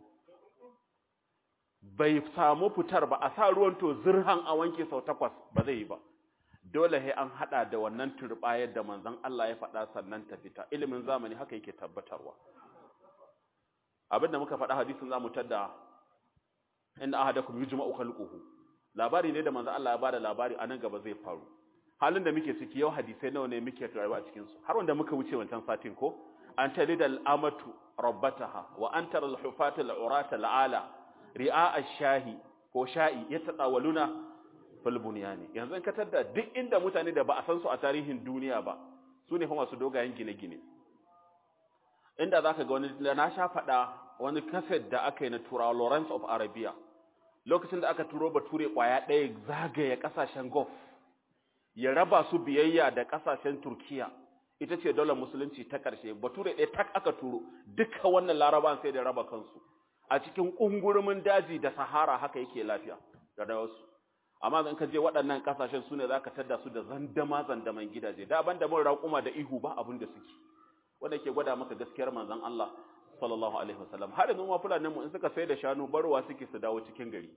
bai samu fitar ba a sa ruwan to zirhan a wanke sau takwas ba zai yi ba dole sai an hada da wannan turbayar da manzon Allah ya faɗa sannan ta fita ilimin zamani haka yake tabbatarwa abinda muka faɗa hadisin zamu tada inna ahadakum yujma'u khalquhu labari ne da manzon Allah ya bada labari anan gaba zai faru halin da muke ciki yau hadisai nawa ne muke rayuwa a cikin su har wanda muka wuce wancan satin ko an talida al'amatu rabbataha wa an tara al-hufata al-urata al-ala ri'a ash-shahi ko sha'i yatatawaluna fil bunyani yanzu in ka tada duk inda mutane da ba a san su a tarihin duniya ba su ne fa masu dogayen gine-gine inda zaka ga wani na sha fada wani kaset da aka yi na turawa Lawrence of Arabia lokacin da aka turo bature kwaya ɗaya zagaye kasashen Gulf ya raba su biyayya da kasashen Turkiya ita ce daular musulunci ta ƙarshe bature ɗaya tak aka turo duka wannan laraban sai da raba kansu a cikin ƙungurumin daji da sahara haka yake lafiya da da wasu amma in ka je waɗannan ƙasashen su ne za ka tadda su da zandama zandaman gidaje da ban da mun raƙuma da ihu ba abin da suke wanda ke gwada maka gaskiyar manzon Allah sallallahu alaihi wasallam har yanzu ma fulanin mu in suka sai da shanu barwa suke su dawo cikin gari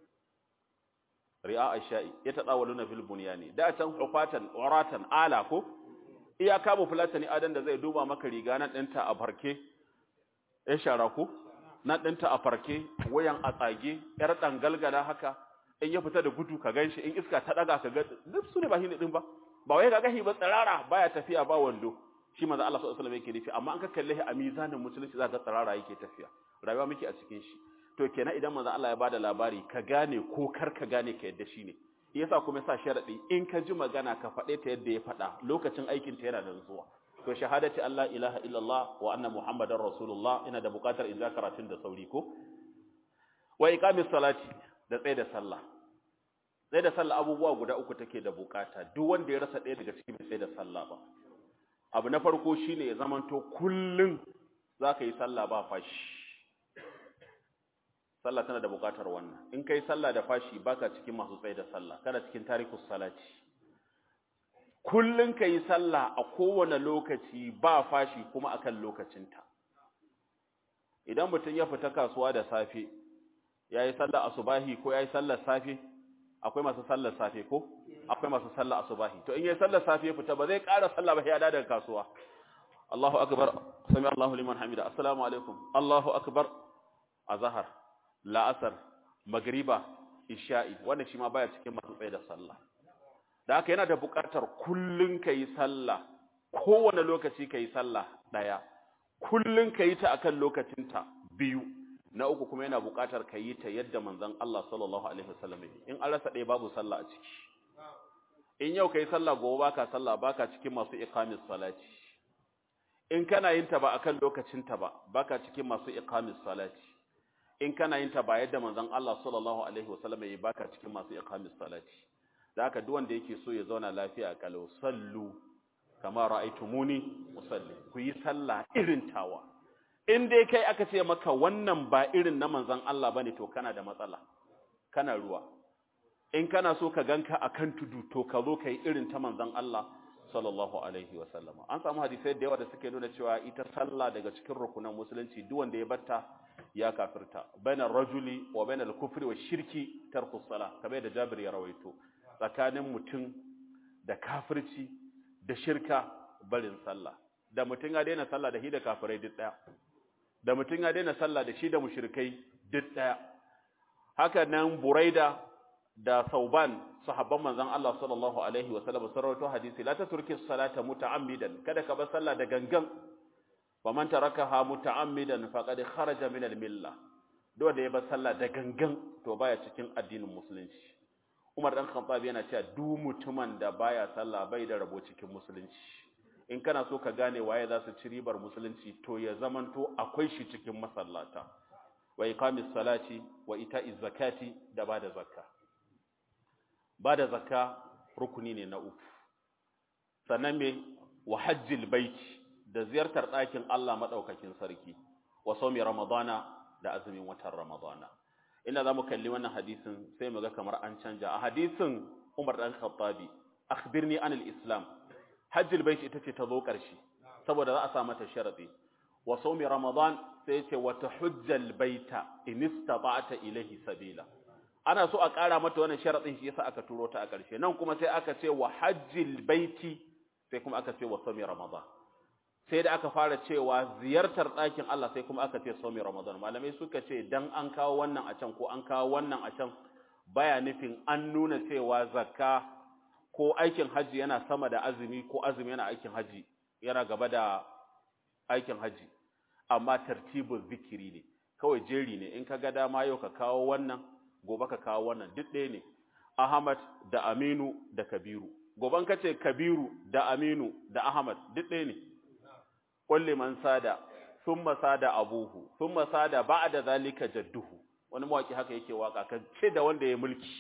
ri'a ash-sha'i yatadawaluna fil bunyani da can hufatan uratan ala ko iya kama fulatani adan da zai duba maka riga nan ɗinta a farke ya shara ko nan ɗinta a farke wayan a tsage yar dangalgala haka in ya fita da gudu ka ganshi in iska ta daga ka ga duk su ne ba hini din ba ba wai ga gahi ba tsirara baya tafiya ba wando shi manzo Allah sallallahu alaihi wasallam yake nufi amma an ka kalle shi a mizanin musulunci za ka tsirara yake tafiya rayuwa muke a cikin shi to kenan idan manzo Allah ya bada labari ka gane ko kar ka gane ka yadda shine yasa kuma sa sharadi in ka ji magana ka faɗe ta yadda ya faɗa lokacin aikin ta yana da zuwa to shahadati Allah ilaha illallah wa anna muhammadar rasulullah ina da buƙatar in za karatun da sauri ko wa iqamis salati da tsaye da sallah tsaye da sallah abubuwa guda uku take da buƙata duk wanda ya rasa ɗaya daga cikin tsaye da sallah ba abu na farko shine ya zamanto kullun zaka yi sallah ba fashi sallah tana da buƙatar wannan in kai sallah da fashi baka cikin masu tsaye da sallah kana cikin tarikus salati kullun kai sallah a kowane lokaci ba fashi kuma akan lokacinta idan mutum ya fita kasuwa da safe yayi sallah asubahi ko yayi sallar safe akwai masu sallar safe ko akwai masu sallar asubahi to in yayi sallar safe ya fita ba zai ƙara sallah ba ya dawo daga kasuwa Allahu akbar sami Allahu liman hamida assalamu alaikum Allahu akbar azhar la'asar magriba isha'i wannan shi ma baya cikin masu tsaye da sallah da haka yana da buƙatar kullun kai sallah kowane lokaci kai sallah daya kullun kai ta akan lokacinta biyu na uku kuma yana buƙatar ka yi ta yadda manzon Allah sallallahu alaihi wasallam in an rasa ɗaya babu sallah a ciki in yau kai sallah gobe baka sallah baka cikin masu iqamis salati in kana yin ta ba akan lokacin ta ba baka cikin masu iqamis salati in kana yin ta ba yadda manzon Allah sallallahu alaihi wasallam yayi baka cikin masu iqamis salati da haka duk wanda yake so ya zauna lafiya kalau sallu kama ra'aytumuni usalli ku yi sallah irin tawa in dai kai aka ce maka wannan ba irin na manzon Allah bane to kana da matsala kana ruwa in kana so ka ganka akan tudu to ka zo kai irin ta manzon Allah sallallahu alaihi wa sallama an samu hadisai da yawa da suke nuna cewa ita sallah daga cikin rukunan musulunci duk wanda ya batta ya kafirta bainar rajuli wa bainal kufri wa shirki tarku salah kamar da Jabir ya rawaito tsakanin mutum da kafirci da shirka barin sallah da mutum ya daina sallah da shi da kafirai duk daya da mutum ya daina sallah da shi da mushrikai duk daya haka nan buraida da sauban sahabban manzon Allah sallallahu alaihi wa sallam sun rawaito hadisi la tatruki salata muta'ammidan kada ka bar sallah da gangan wa man tarakaha muta'ammidan faqad kharaja min al-milla duk da ya bar sallah da gangan to baya cikin addinin musulunci Umar dan Khattab yana cewa duk mutumin da baya sallah bai da rabo cikin musulunci in kana so ka gane waye za su ci ribar musulunci to ya zamanto akwai shi cikin masallata wa iqamis salati wa ita'iz zakati da bada zakka bada zakka rukuni ne na uku sannan me wa hajjil baiti da ziyartar ɗakin Allah madaukakin sarki wa sawmi ramadana da azumin watan ramadana inda zamu kalli wannan hadisin sai mu ga kamar an canja a hadisin Umar dan Khattabi akhbirni anil islam hajjil baiti ita ce ta zo ƙarshe saboda za a sa mata sharadi wa sawmi ramadan sai ya ce wa tahujjal baita in istata'ta ilayhi sabila ana so a ƙara mata wannan sharadin shi yasa aka turo ta a ƙarshe nan kuma sai aka ce wa hajjil baiti sai kuma aka ce wa sawmi ramadan sai da aka fara cewa ziyartar ɗakin Allah sai kuma aka ce sawmi ramadan malamai suka ce dan an kawo wannan a can ko an kawo wannan a can baya nufin an nuna cewa zakka ko aikin haji yana sama da azumi ko azumi yana aikin haji yana gaba da aikin haji amma tartibul zikiri ne kawai jeri ne in ka ga dama yau ka kawo wannan gobe ka kawo wannan duk ɗaya ne Ahmad da Aminu da Kabiru goban ka ce Kabiru da Aminu da Ahmad duk ɗaya ne kulli man sada thumma sada abuhu thumma sada ba'da zalika jadduhu wani mawaki haka yake waka kan ce da wanda ya mulki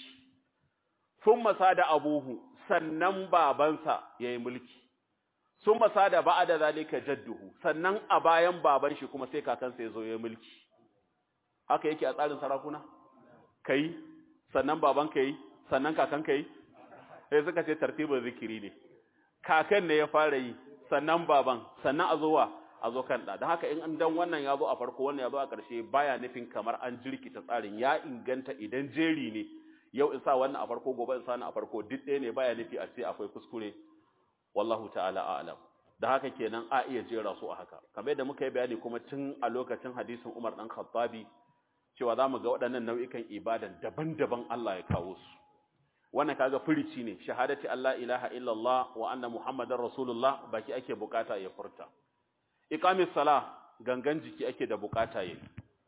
thumma sada abuhu sannan babansa yayi mulki sun masa da ba'a da zalika jadduhu sannan a bayan baban shi kuma sai kakansa ya zo ya mulki haka yake a tsarin sarakuna kai sannan baban ka yi sannan kakan ka yi sai suka ce tartibin zikiri ne kakan ne ya fara yi sannan baban sannan a zowa a zo kan da don haka in an dan wannan ya zo a farko wannan ya zo a ƙarshe baya nufin kamar an jirkita tsarin ya inganta idan jeri ne yau in sa wannan a farko gobe in sa wannan a farko duk ɗaya ne baya nufi a ce akwai kuskure wallahu ta'ala a'lam da haka kenan a iya jera su a haka kamar yadda muka yi bayani kuma tun a lokacin hadisin Umar dan Khattabi cewa zamu ga waɗannan nau'ikan ibadan daban-daban Allah ya kawo su wannan kaga furici ne shahadati Allah ilaha illallah wa anna muhammadar rasulullah baki ake bukata ya furta iqamis sala gangan jiki ake da bukata yi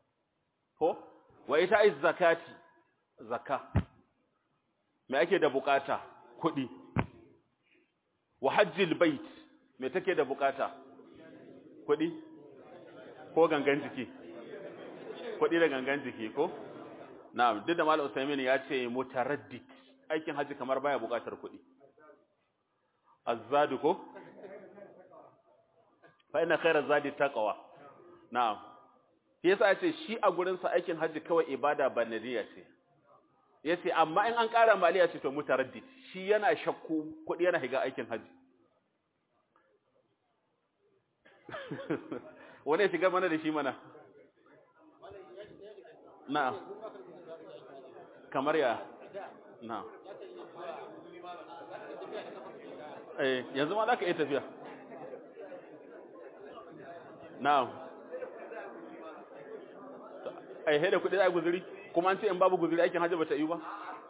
ko wa ita'iz zakati zakka me ake da bukata kuɗi wa hajjil bait me take da bukata kuɗi ko gangan jiki kuɗi da gangan jiki ko na'am duk da malam Usaimin ya ce mutaraddid aikin haji kamar baya bukatar kuɗi azzadu ko fa inna khayra zadi taqwa na'am yasa ya ce shi a gurin sa aikin haji kawai ibada banadiya ce yace amma in an ƙara maliya ce to mutaraddid shi yana shakku kuɗi yana higa aikin haji wani ya shiga mana da shi mana na kamar ya na eh yanzu ma za ka iya tafiya na ai haida kuɗi za a guzuri kuma an ce in babu guzuri aikin hajji ba ta yi ba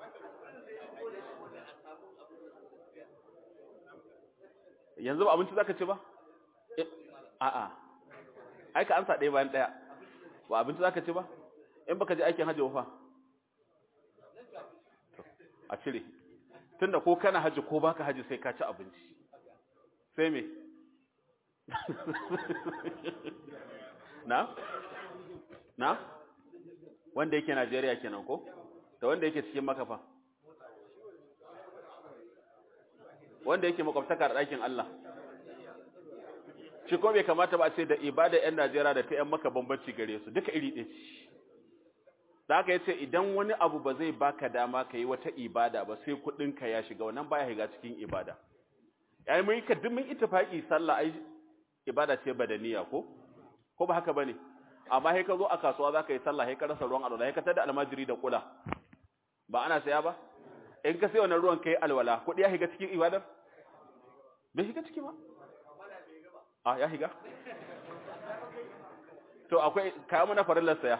yanzu ba abinci za ka ci ba a'a ai ka ansa ɗaya bayan ɗaya ba abinci za ka ci ba in baka je aikin hajji fa a cire tunda ko kana hajji ko baka hajji sai ka ci abinci sai me na na wanda yake Najeriya kenan ko da wanda yake cikin makafa wanda yake makwabtaka da ɗakin Allah shi ko bai kamata ba a ce da ibada ƴan Najeriya da ta ƴan maka bambanci gare su duka iri ɗaya ce da haka yace idan wani abu ba zai baka dama ka yi wata ibada ba sai kuɗin ka ya shiga wannan baya shiga cikin ibada yayi mun ka duk mun ittifaqi sallah ai ibada ce badaniya ko ko ba haka bane amma sai ka zo a kasuwa zaka yi sallah sai ka rasa ruwan alwala sai ka tada almajiri da kula ba ana saya ba in ka sai wannan ruwan kai alwala kuɗi ya shiga cikin ibadar bai shiga ciki ba a ya shiga to akwai kayan mana farillar saya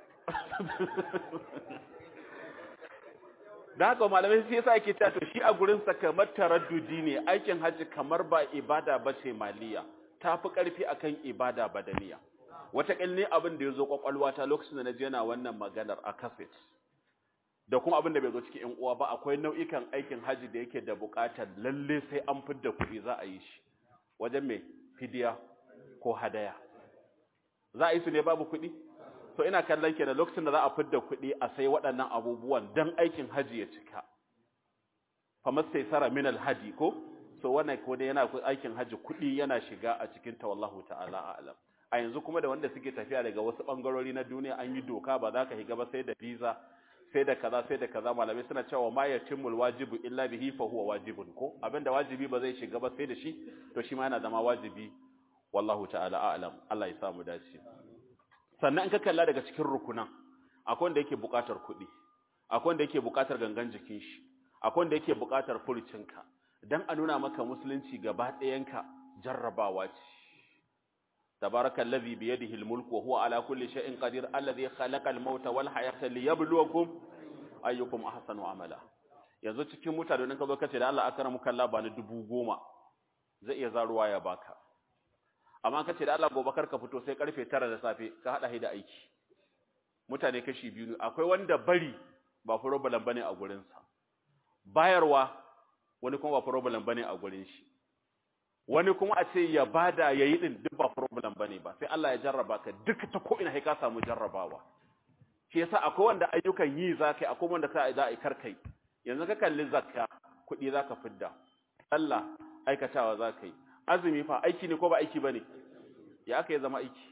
da haka malamai sai yasa yake cewa to shi a gurin sa kamar taraddudi ne aikin haji kamar ba ibada bace maliya tafi karfi akan ibada badaniya wata ne abin da yazo kwakwalwa ta lokacin da naje yana wannan maganar a cassette da kuma abin da bai zo cikin ƴan uwa ba akwai nau'ikan aikin haji da yake da buƙatar lalle sai an fidda kuɗi za a yi shi wajen mai fidiya ko hadaya za a yi su ne babu kuɗi so ina kallon kenan lokacin da za a fidda kuɗi a sai waɗannan abubuwan dan aikin haji ya cika famar sai sara min alhaji ko so wannan ko dai yana aikin haji kuɗi yana shiga a cikin ta wallahu ta'ala a'lam a yanzu kuma da wanda suke tafiya daga wasu bangarori na duniya an yi doka ba za ka higa ba sai da visa sai da kaza sai da kaza malamai suna cewa ma yatimul wajibu illa bihi fa huwa wajibun ko abinda wajibi ba zai shiga ba sai da shi to shi ma yana zama wajibi wallahu ta'ala a'lam Allah ya samu dace sannan in ka kalla daga cikin rukunan akwai wanda yake buƙatar kuɗi akwai wanda yake buƙatar gangan jikin shi akwai wanda yake buƙatar furucinka dan a nuna maka musulunci gaba ɗayanka jarrabawa ce تبارك الذي بيده الملك وهو على كل شيء قدير الذي خلق الموت والحياة ليبلوكم أيكم أحسن عملا yanzu cikin mutane ka zo kace da Allah akramu kallah ba ni dubu goma zai iya zaruwa ya baka amma kace da Allah gobe ka fito sai karfe 9 da safe ka hada da aiki mutane kashi biyu ne akwai wanda bari ba problem bane a gurin sa bayarwa wani kuma ba problem bane a gurin shi wani kuma a ce ya bada yayi din duk ba problem bane ba sai Allah ya jarraba ka duk ta ko ina sai ka samu jarrabawa shi yasa akwai wanda ayyukan yi zakai akwai wanda ka za a karkai yanzu ka kalli zakka kuɗi zaka fidda Allah aikatawa zakai azumi fa aiki ne ko ba aiki bane ya aka yi zama aiki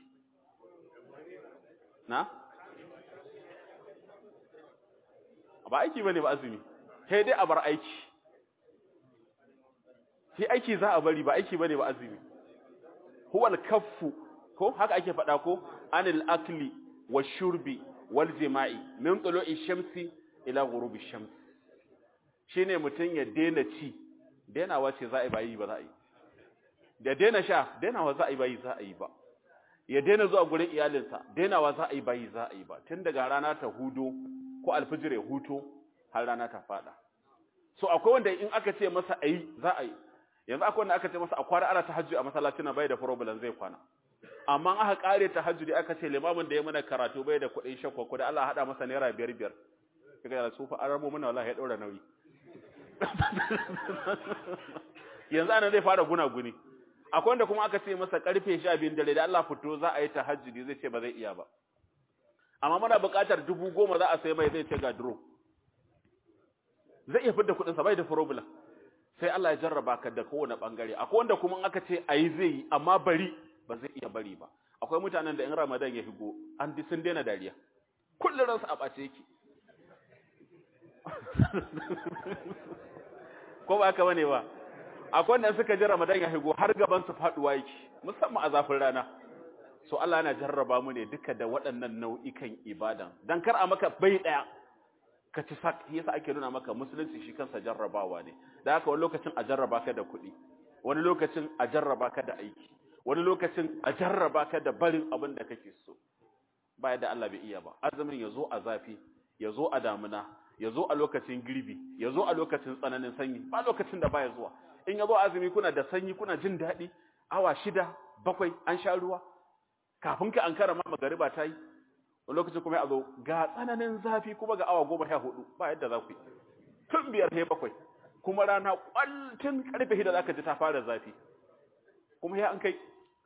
na ba aiki bane ba azumi sai dai a bar aiki shi aiki za a bari ba aiki bane ba azumi huwal kaffu ko haka ake faɗa ko anil akli washurbi wal jima'i min tulu'i shamsi ila ghurubi shams shine mutun ya daina ci dainawa ce za a yi ba yi ba za a yi da daina sha dainawa za a yi ba yi za a yi ba ya daina zuwa gurin iyalinsa dainawa za a yi ba yi za a yi ba tun daga rana ta hudo ko alfijir ya huto har rana ta fada so akwai wanda in aka ce masa ayi za a yi yanzu akwai wanda aka ce masa a kwana ana tahajjud a masallacin na bai da problem zai kwana amma aka kare tahajjudi aka ce limamin da ya mana karatu bai da kuɗin shakwa ko da Allah hada masa naira biyar biyar kaga ya sufa an ramo mana wallahi ya daura nauyi yanzu ana zai fara guna guni akwai wanda kuma aka ce masa karfe 12 dare da Allah fito za a yi tahajjudi zai ce ba zai iya ba amma muna buƙatar dubu goma za a sai mai zai ce ga duro zai iya fidda kuɗin sa bai da problem sai Allah ya jarraba ka da kowane bangare akwai wanda kuma aka ce ayi zai yi amma bari ba zai iya bari ba akwai mutanen da in Ramadan ya higo an di sun daina dariya kullun ransu a bace yake ko ba ka bane ba akwai wanda suka ji Ramadan ya higo har gaban su faduwa yake musamman a zafin rana so Allah yana jarraba mu ne duka da waɗannan nau'ikan ibadan dan kar a maka bai daya ka ci sak yasa ake nuna maka musulunci shi kansa jarrabawa ne da haka wani lokacin a jarraba ka da kuɗi wani lokacin a jarraba ka da aiki wani lokacin a jarraba ka da barin abin da kake so ba yadda Allah bai iya ba azumin ya zo a zafi ya zo a damuna ya zo a lokacin girbi ya zo a lokacin tsananin sanyi ba lokacin da baya zuwa in ya zo azumi kuna da sanyi kuna jin daɗi awa shida bakwai an sha ruwa kafin ka ankara ma magariba ta yi wani lokacin kuma ya zo ga tsananin zafi kuma ga awa goma sha hudu ba yadda za ku yi tun biyar sai bakwai kuma rana kwaltin karfe shida za ka ji ta fara zafi kuma ya an kai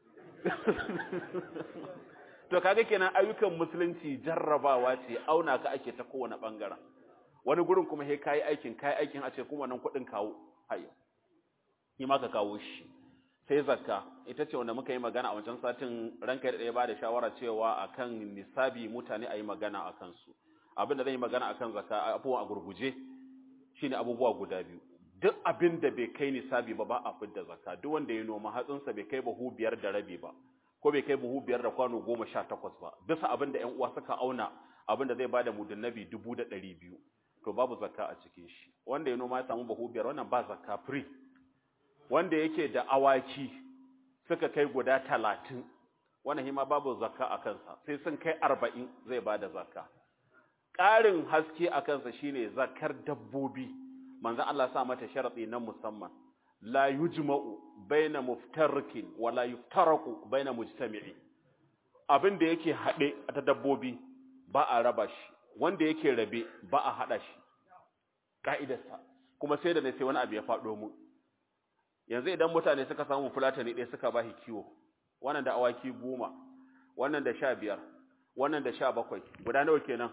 to kaga kenan ayyukan musulunci jarrabawa ce auna ka ake ta kowane bangaren wani gurin kuma sai kayi aikin kayi aikin a ce kuma nan kuɗin kawo hayo yi ma ka kawo shi sai zakka ita ce wanda muka yi magana a wancan satin ranka da ɗaya ba da shawara cewa akan nisabi mutane a yi magana a kansu abin da zan yi magana akan zakka abubuwa a gurguje shine abubuwa guda biyu duk abin da bai kai nisabi ba ba a fidda zakka duk wanda ya noma hatsinsa bai kai buhu biyar da rabi ba ko bai kai buhu biyar da kwano goma sha takwas ba bisa abin da ƴan uwa suka auna abin da zai bada mudun nabi dubu da ɗari biyu to babu zakka a cikin shi wanda ya noma ya samu buhu biyar wannan ba zakka free wanda yake da awaki suka kai guda talatin wannan hima babu zakka a kansa sai sun kai arba'in zai ba da zakka ƙarin haske a kansa shine zakkar dabbobi manzan Allah sa mata sharaɗi na musamman la yujma'u baina muftarrikin wa la yuftaraku baina mujtami'i abin da yake haɗe ta dabbobi ba a raba shi wanda yake rabe ba a haɗa shi ka'idarsa kuma sai da ne sai wani abu ya faɗo mu yanzu idan mutane suka samu fulatani ɗaya suka bashi kiwo wannan da awaki goma wannan da sha biyar wannan da sha bakwai guda nawa kenan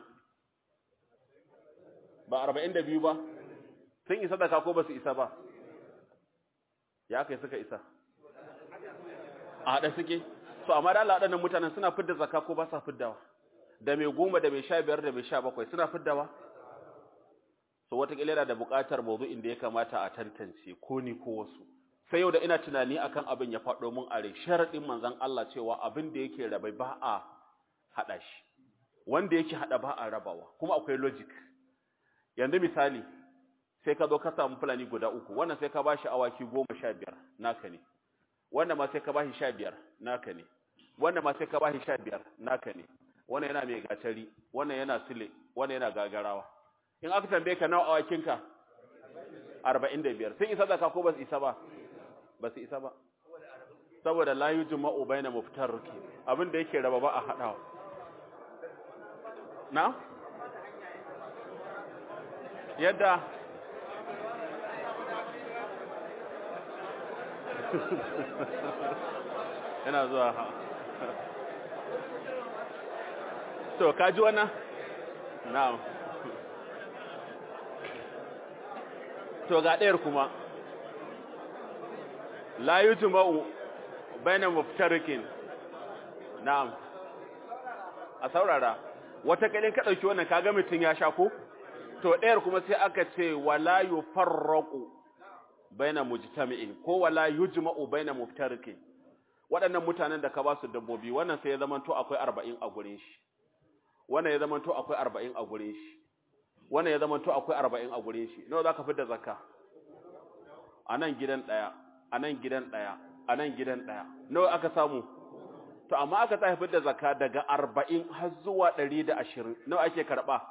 ba arba'in da biyu ba sun isa zaka ko ba su isa ba ya kai suka isa a haɗa suke so amma da Allah waɗannan mutanen suna fidda zakka ko ba sa fiddawa da mai goma da mai sha biyar da mai sha bakwai suna fiddawa so wataƙila yana da buƙatar mawdu'in da ya kamata a tantance ko ni ko wasu sai yau da ina tunani akan abin ya faɗo mun are sharaɗin manzon Allah cewa abin da yake rabai ba a haɗa shi wanda yake haɗa ba a rabawa kuma akwai logic yanzu misali sai ka zo ka samu fulani guda uku wannan sai ka bashi awaki goma sha biyar naka ne wannan ma sai ka bashi sha biyar naka ne wannan ma sai ka bashi sha biyar naka ne wannan yana mai gatari wannan yana sile wannan yana gagarawa in aka tambaye ka nawa awakinka arba'in da biyar sun isa zaka ko ba su isa ba ba su isa ba saboda la yujma'u baina muftarriki abin da yake raba ba a hadawa na yadda yana zuwa to kaji wannan na'am to ga ɗayar kuma la yujma'u baina muftarikin na'am a saurara wata kalin ka dauki wannan kaga mutun ya sha ko to ɗayar kuma sai aka ce wala yufarraqu baina mujtami'in ko wala yujma'u baina muftarikin waɗannan mutanen da ka ba su dabbobi wannan sai ya zamanto akwai 40 a gurin shi wannan ya zamanto akwai 40 a gurin shi wannan ya zamanto akwai 40 a gurin shi nawa zaka fitar zakka anan gidan daya anan gidan daya anan gidan daya nawa aka samu to amma aka tsaya fitar zakka daga 40 har zuwa 120 nawa ake karba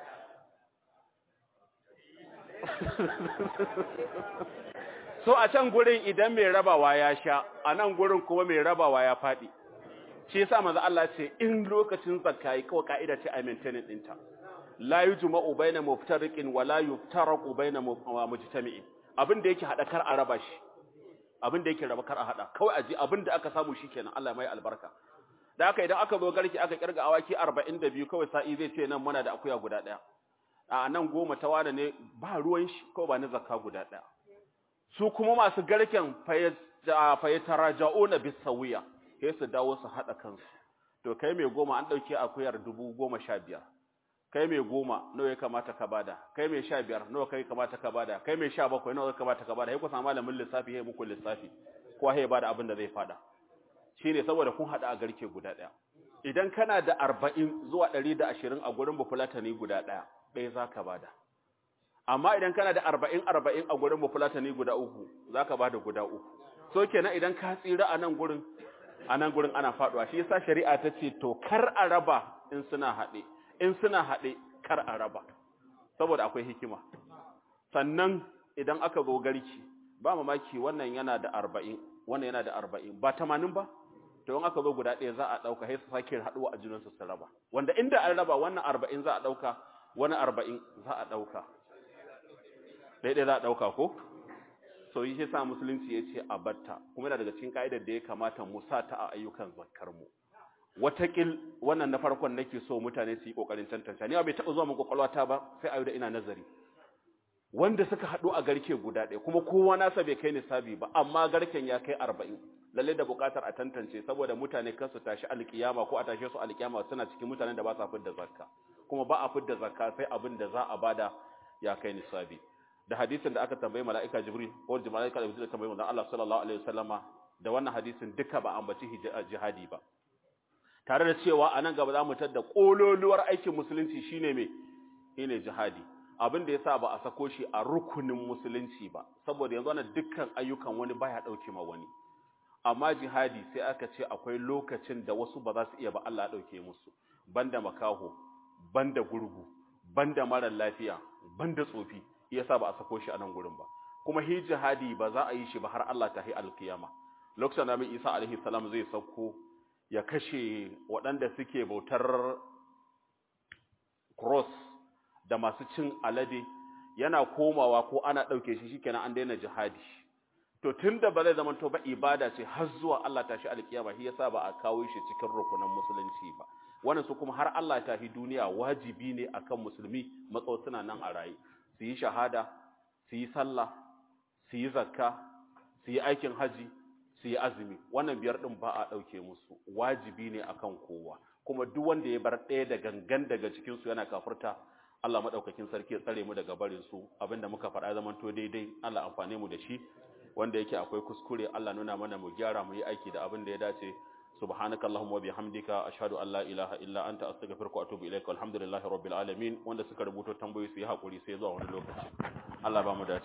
so a can gurin idan mai rabawa ya sha a nan gurin kuma mai rabawa ya faɗi shi yasa manzo Allah ce in lokacin zakka yi kawai ka'ida ce a maintaining dinta la yujma'u baina muftariqin wa la yuftaraqu baina mujtami'in abin da yake hada kar a raba shi abin da yake raba kar a hada kawai aji abin da aka samu shikenan Allah mai albarka da haka idan aka zo garki aka kirga awaki 42 kawai sa'i zai ce nan muna da akuya guda daya a nan goma ta wada ne ba ruwan shi kawai ba na zakka guda daya su kuma masu garken fayataraja'una bisawiya sai su dawo su hada kansu to kai mai goma an dauke akuyar dubu goma sha biyar kai mai goma nawa ya kamata ka bada kai mai sha biyar nawa kai kamata ka bada kai mai sha bakwai nawa ya kamata ka bada sai ku samu malamin lissafi sai muku lissafi ko sai bada abin da zai fada shine saboda kun hada a garke guda daya idan kana da 40 zuwa 120 a gurin bufulatani guda daya ɗaya zaka bada amma idan kana da 40 40 a gurin bufulatani guda uku zaka bada guda uku so kenan idan ka tsira a nan gurin a nan gurin ana faduwa shi yasa shari'a ta ce to kar a raba in suna haɗe in suna haɗe kar a raba saboda akwai hikima sannan idan aka zo garki ba mamaki wannan yana da arba'in wannan yana da arba'in ba tamanin ba to in aka zo guda ɗaya za a ɗauka sai su sake haɗuwa a junansu su raba wanda inda an raba wannan arba'in za a ɗauka wani arba'in za a ɗauka ɗaya ɗaya za a ɗauka ko so yi sa musulunci ya ce a batta kuma yana daga cikin ka'idar da ya kamata mu sa ta a ayyukan zakkar mu watakil wannan na farkon nake so mutane su yi kokarin tantance ni bai taɓa zuwa mun kwakwalwata ba sai ayo da ina nazari wanda suka haɗu a garke guda ɗaya kuma kowa nasa bai kai nisabi ba amma garken ya kai arba'in lalle da buƙatar a tantance saboda mutane kan su tashi alƙiyama ko a tashe su alƙiyama suna cikin mutanen da ba sa fidda zakka kuma ba a fidda zakka sai abin da za a bada ya kai nisabi da hadisin da aka tambayi mala'ika jibril ko mala'ika jibril da tambayi manzon Allah sallallahu alaihi wasallama da wannan hadisin duka ba ambaci jihadi ba tare da cewa a nan gaba za mu tadda kololuwar aikin musulunci shine me shine jihadi abin da yasa ba a sako shi a rukunin musulunci ba saboda yanzu wannan dukkan ayyukan wani baya dauke ma wani amma jihadi sai aka ce akwai lokacin da wasu ba za su iya ba Allah ya dauke musu banda makaho banda gurgu banda mara lafiya banda tsofi yasa ba a sako shi a nan gurin ba kuma hi jihadi ba za a yi shi ba har Allah ta hi alkiyama lokacin da Isa alaihi salam zai sauko ya kashe waɗanda suke bautar cross da masu cin alade yana komawa ko ana ɗauke shi shikenan an daina jihadi to tunda ba zai zama to ba ibada ce har zuwa Allah tashi alkiyama shi yasa ba a kawo shi cikin rukunan musulunci ba wannan su kuma har Allah ta fi duniya wajibi ne akan musulmi matsawo suna nan a raye su yi shahada su yi sallah su yi zakka su yi aikin haji su yi azumi wannan biyar din ba a ɗauke musu wajibi ne akan kowa kuma duk wanda ya bar ɗaya da gangan daga cikin su yana kafirta Allah madaukakin sarki ya tsare mu daga barin su abinda muka faɗa zaman to daidai Allah amfane mu da shi wanda yake akwai kuskure Allah nuna mana mu gyara mu yi aiki da abin da ya dace subhanaka allahumma wa bihamdika ashhadu an la ilaha illa anta astaghfiruka wa atubu ilaika walhamdulillahi rabbil alamin wanda suka rubuto tambayoyi su yi hakuri sai zuwa wani lokaci Allah ba mu dace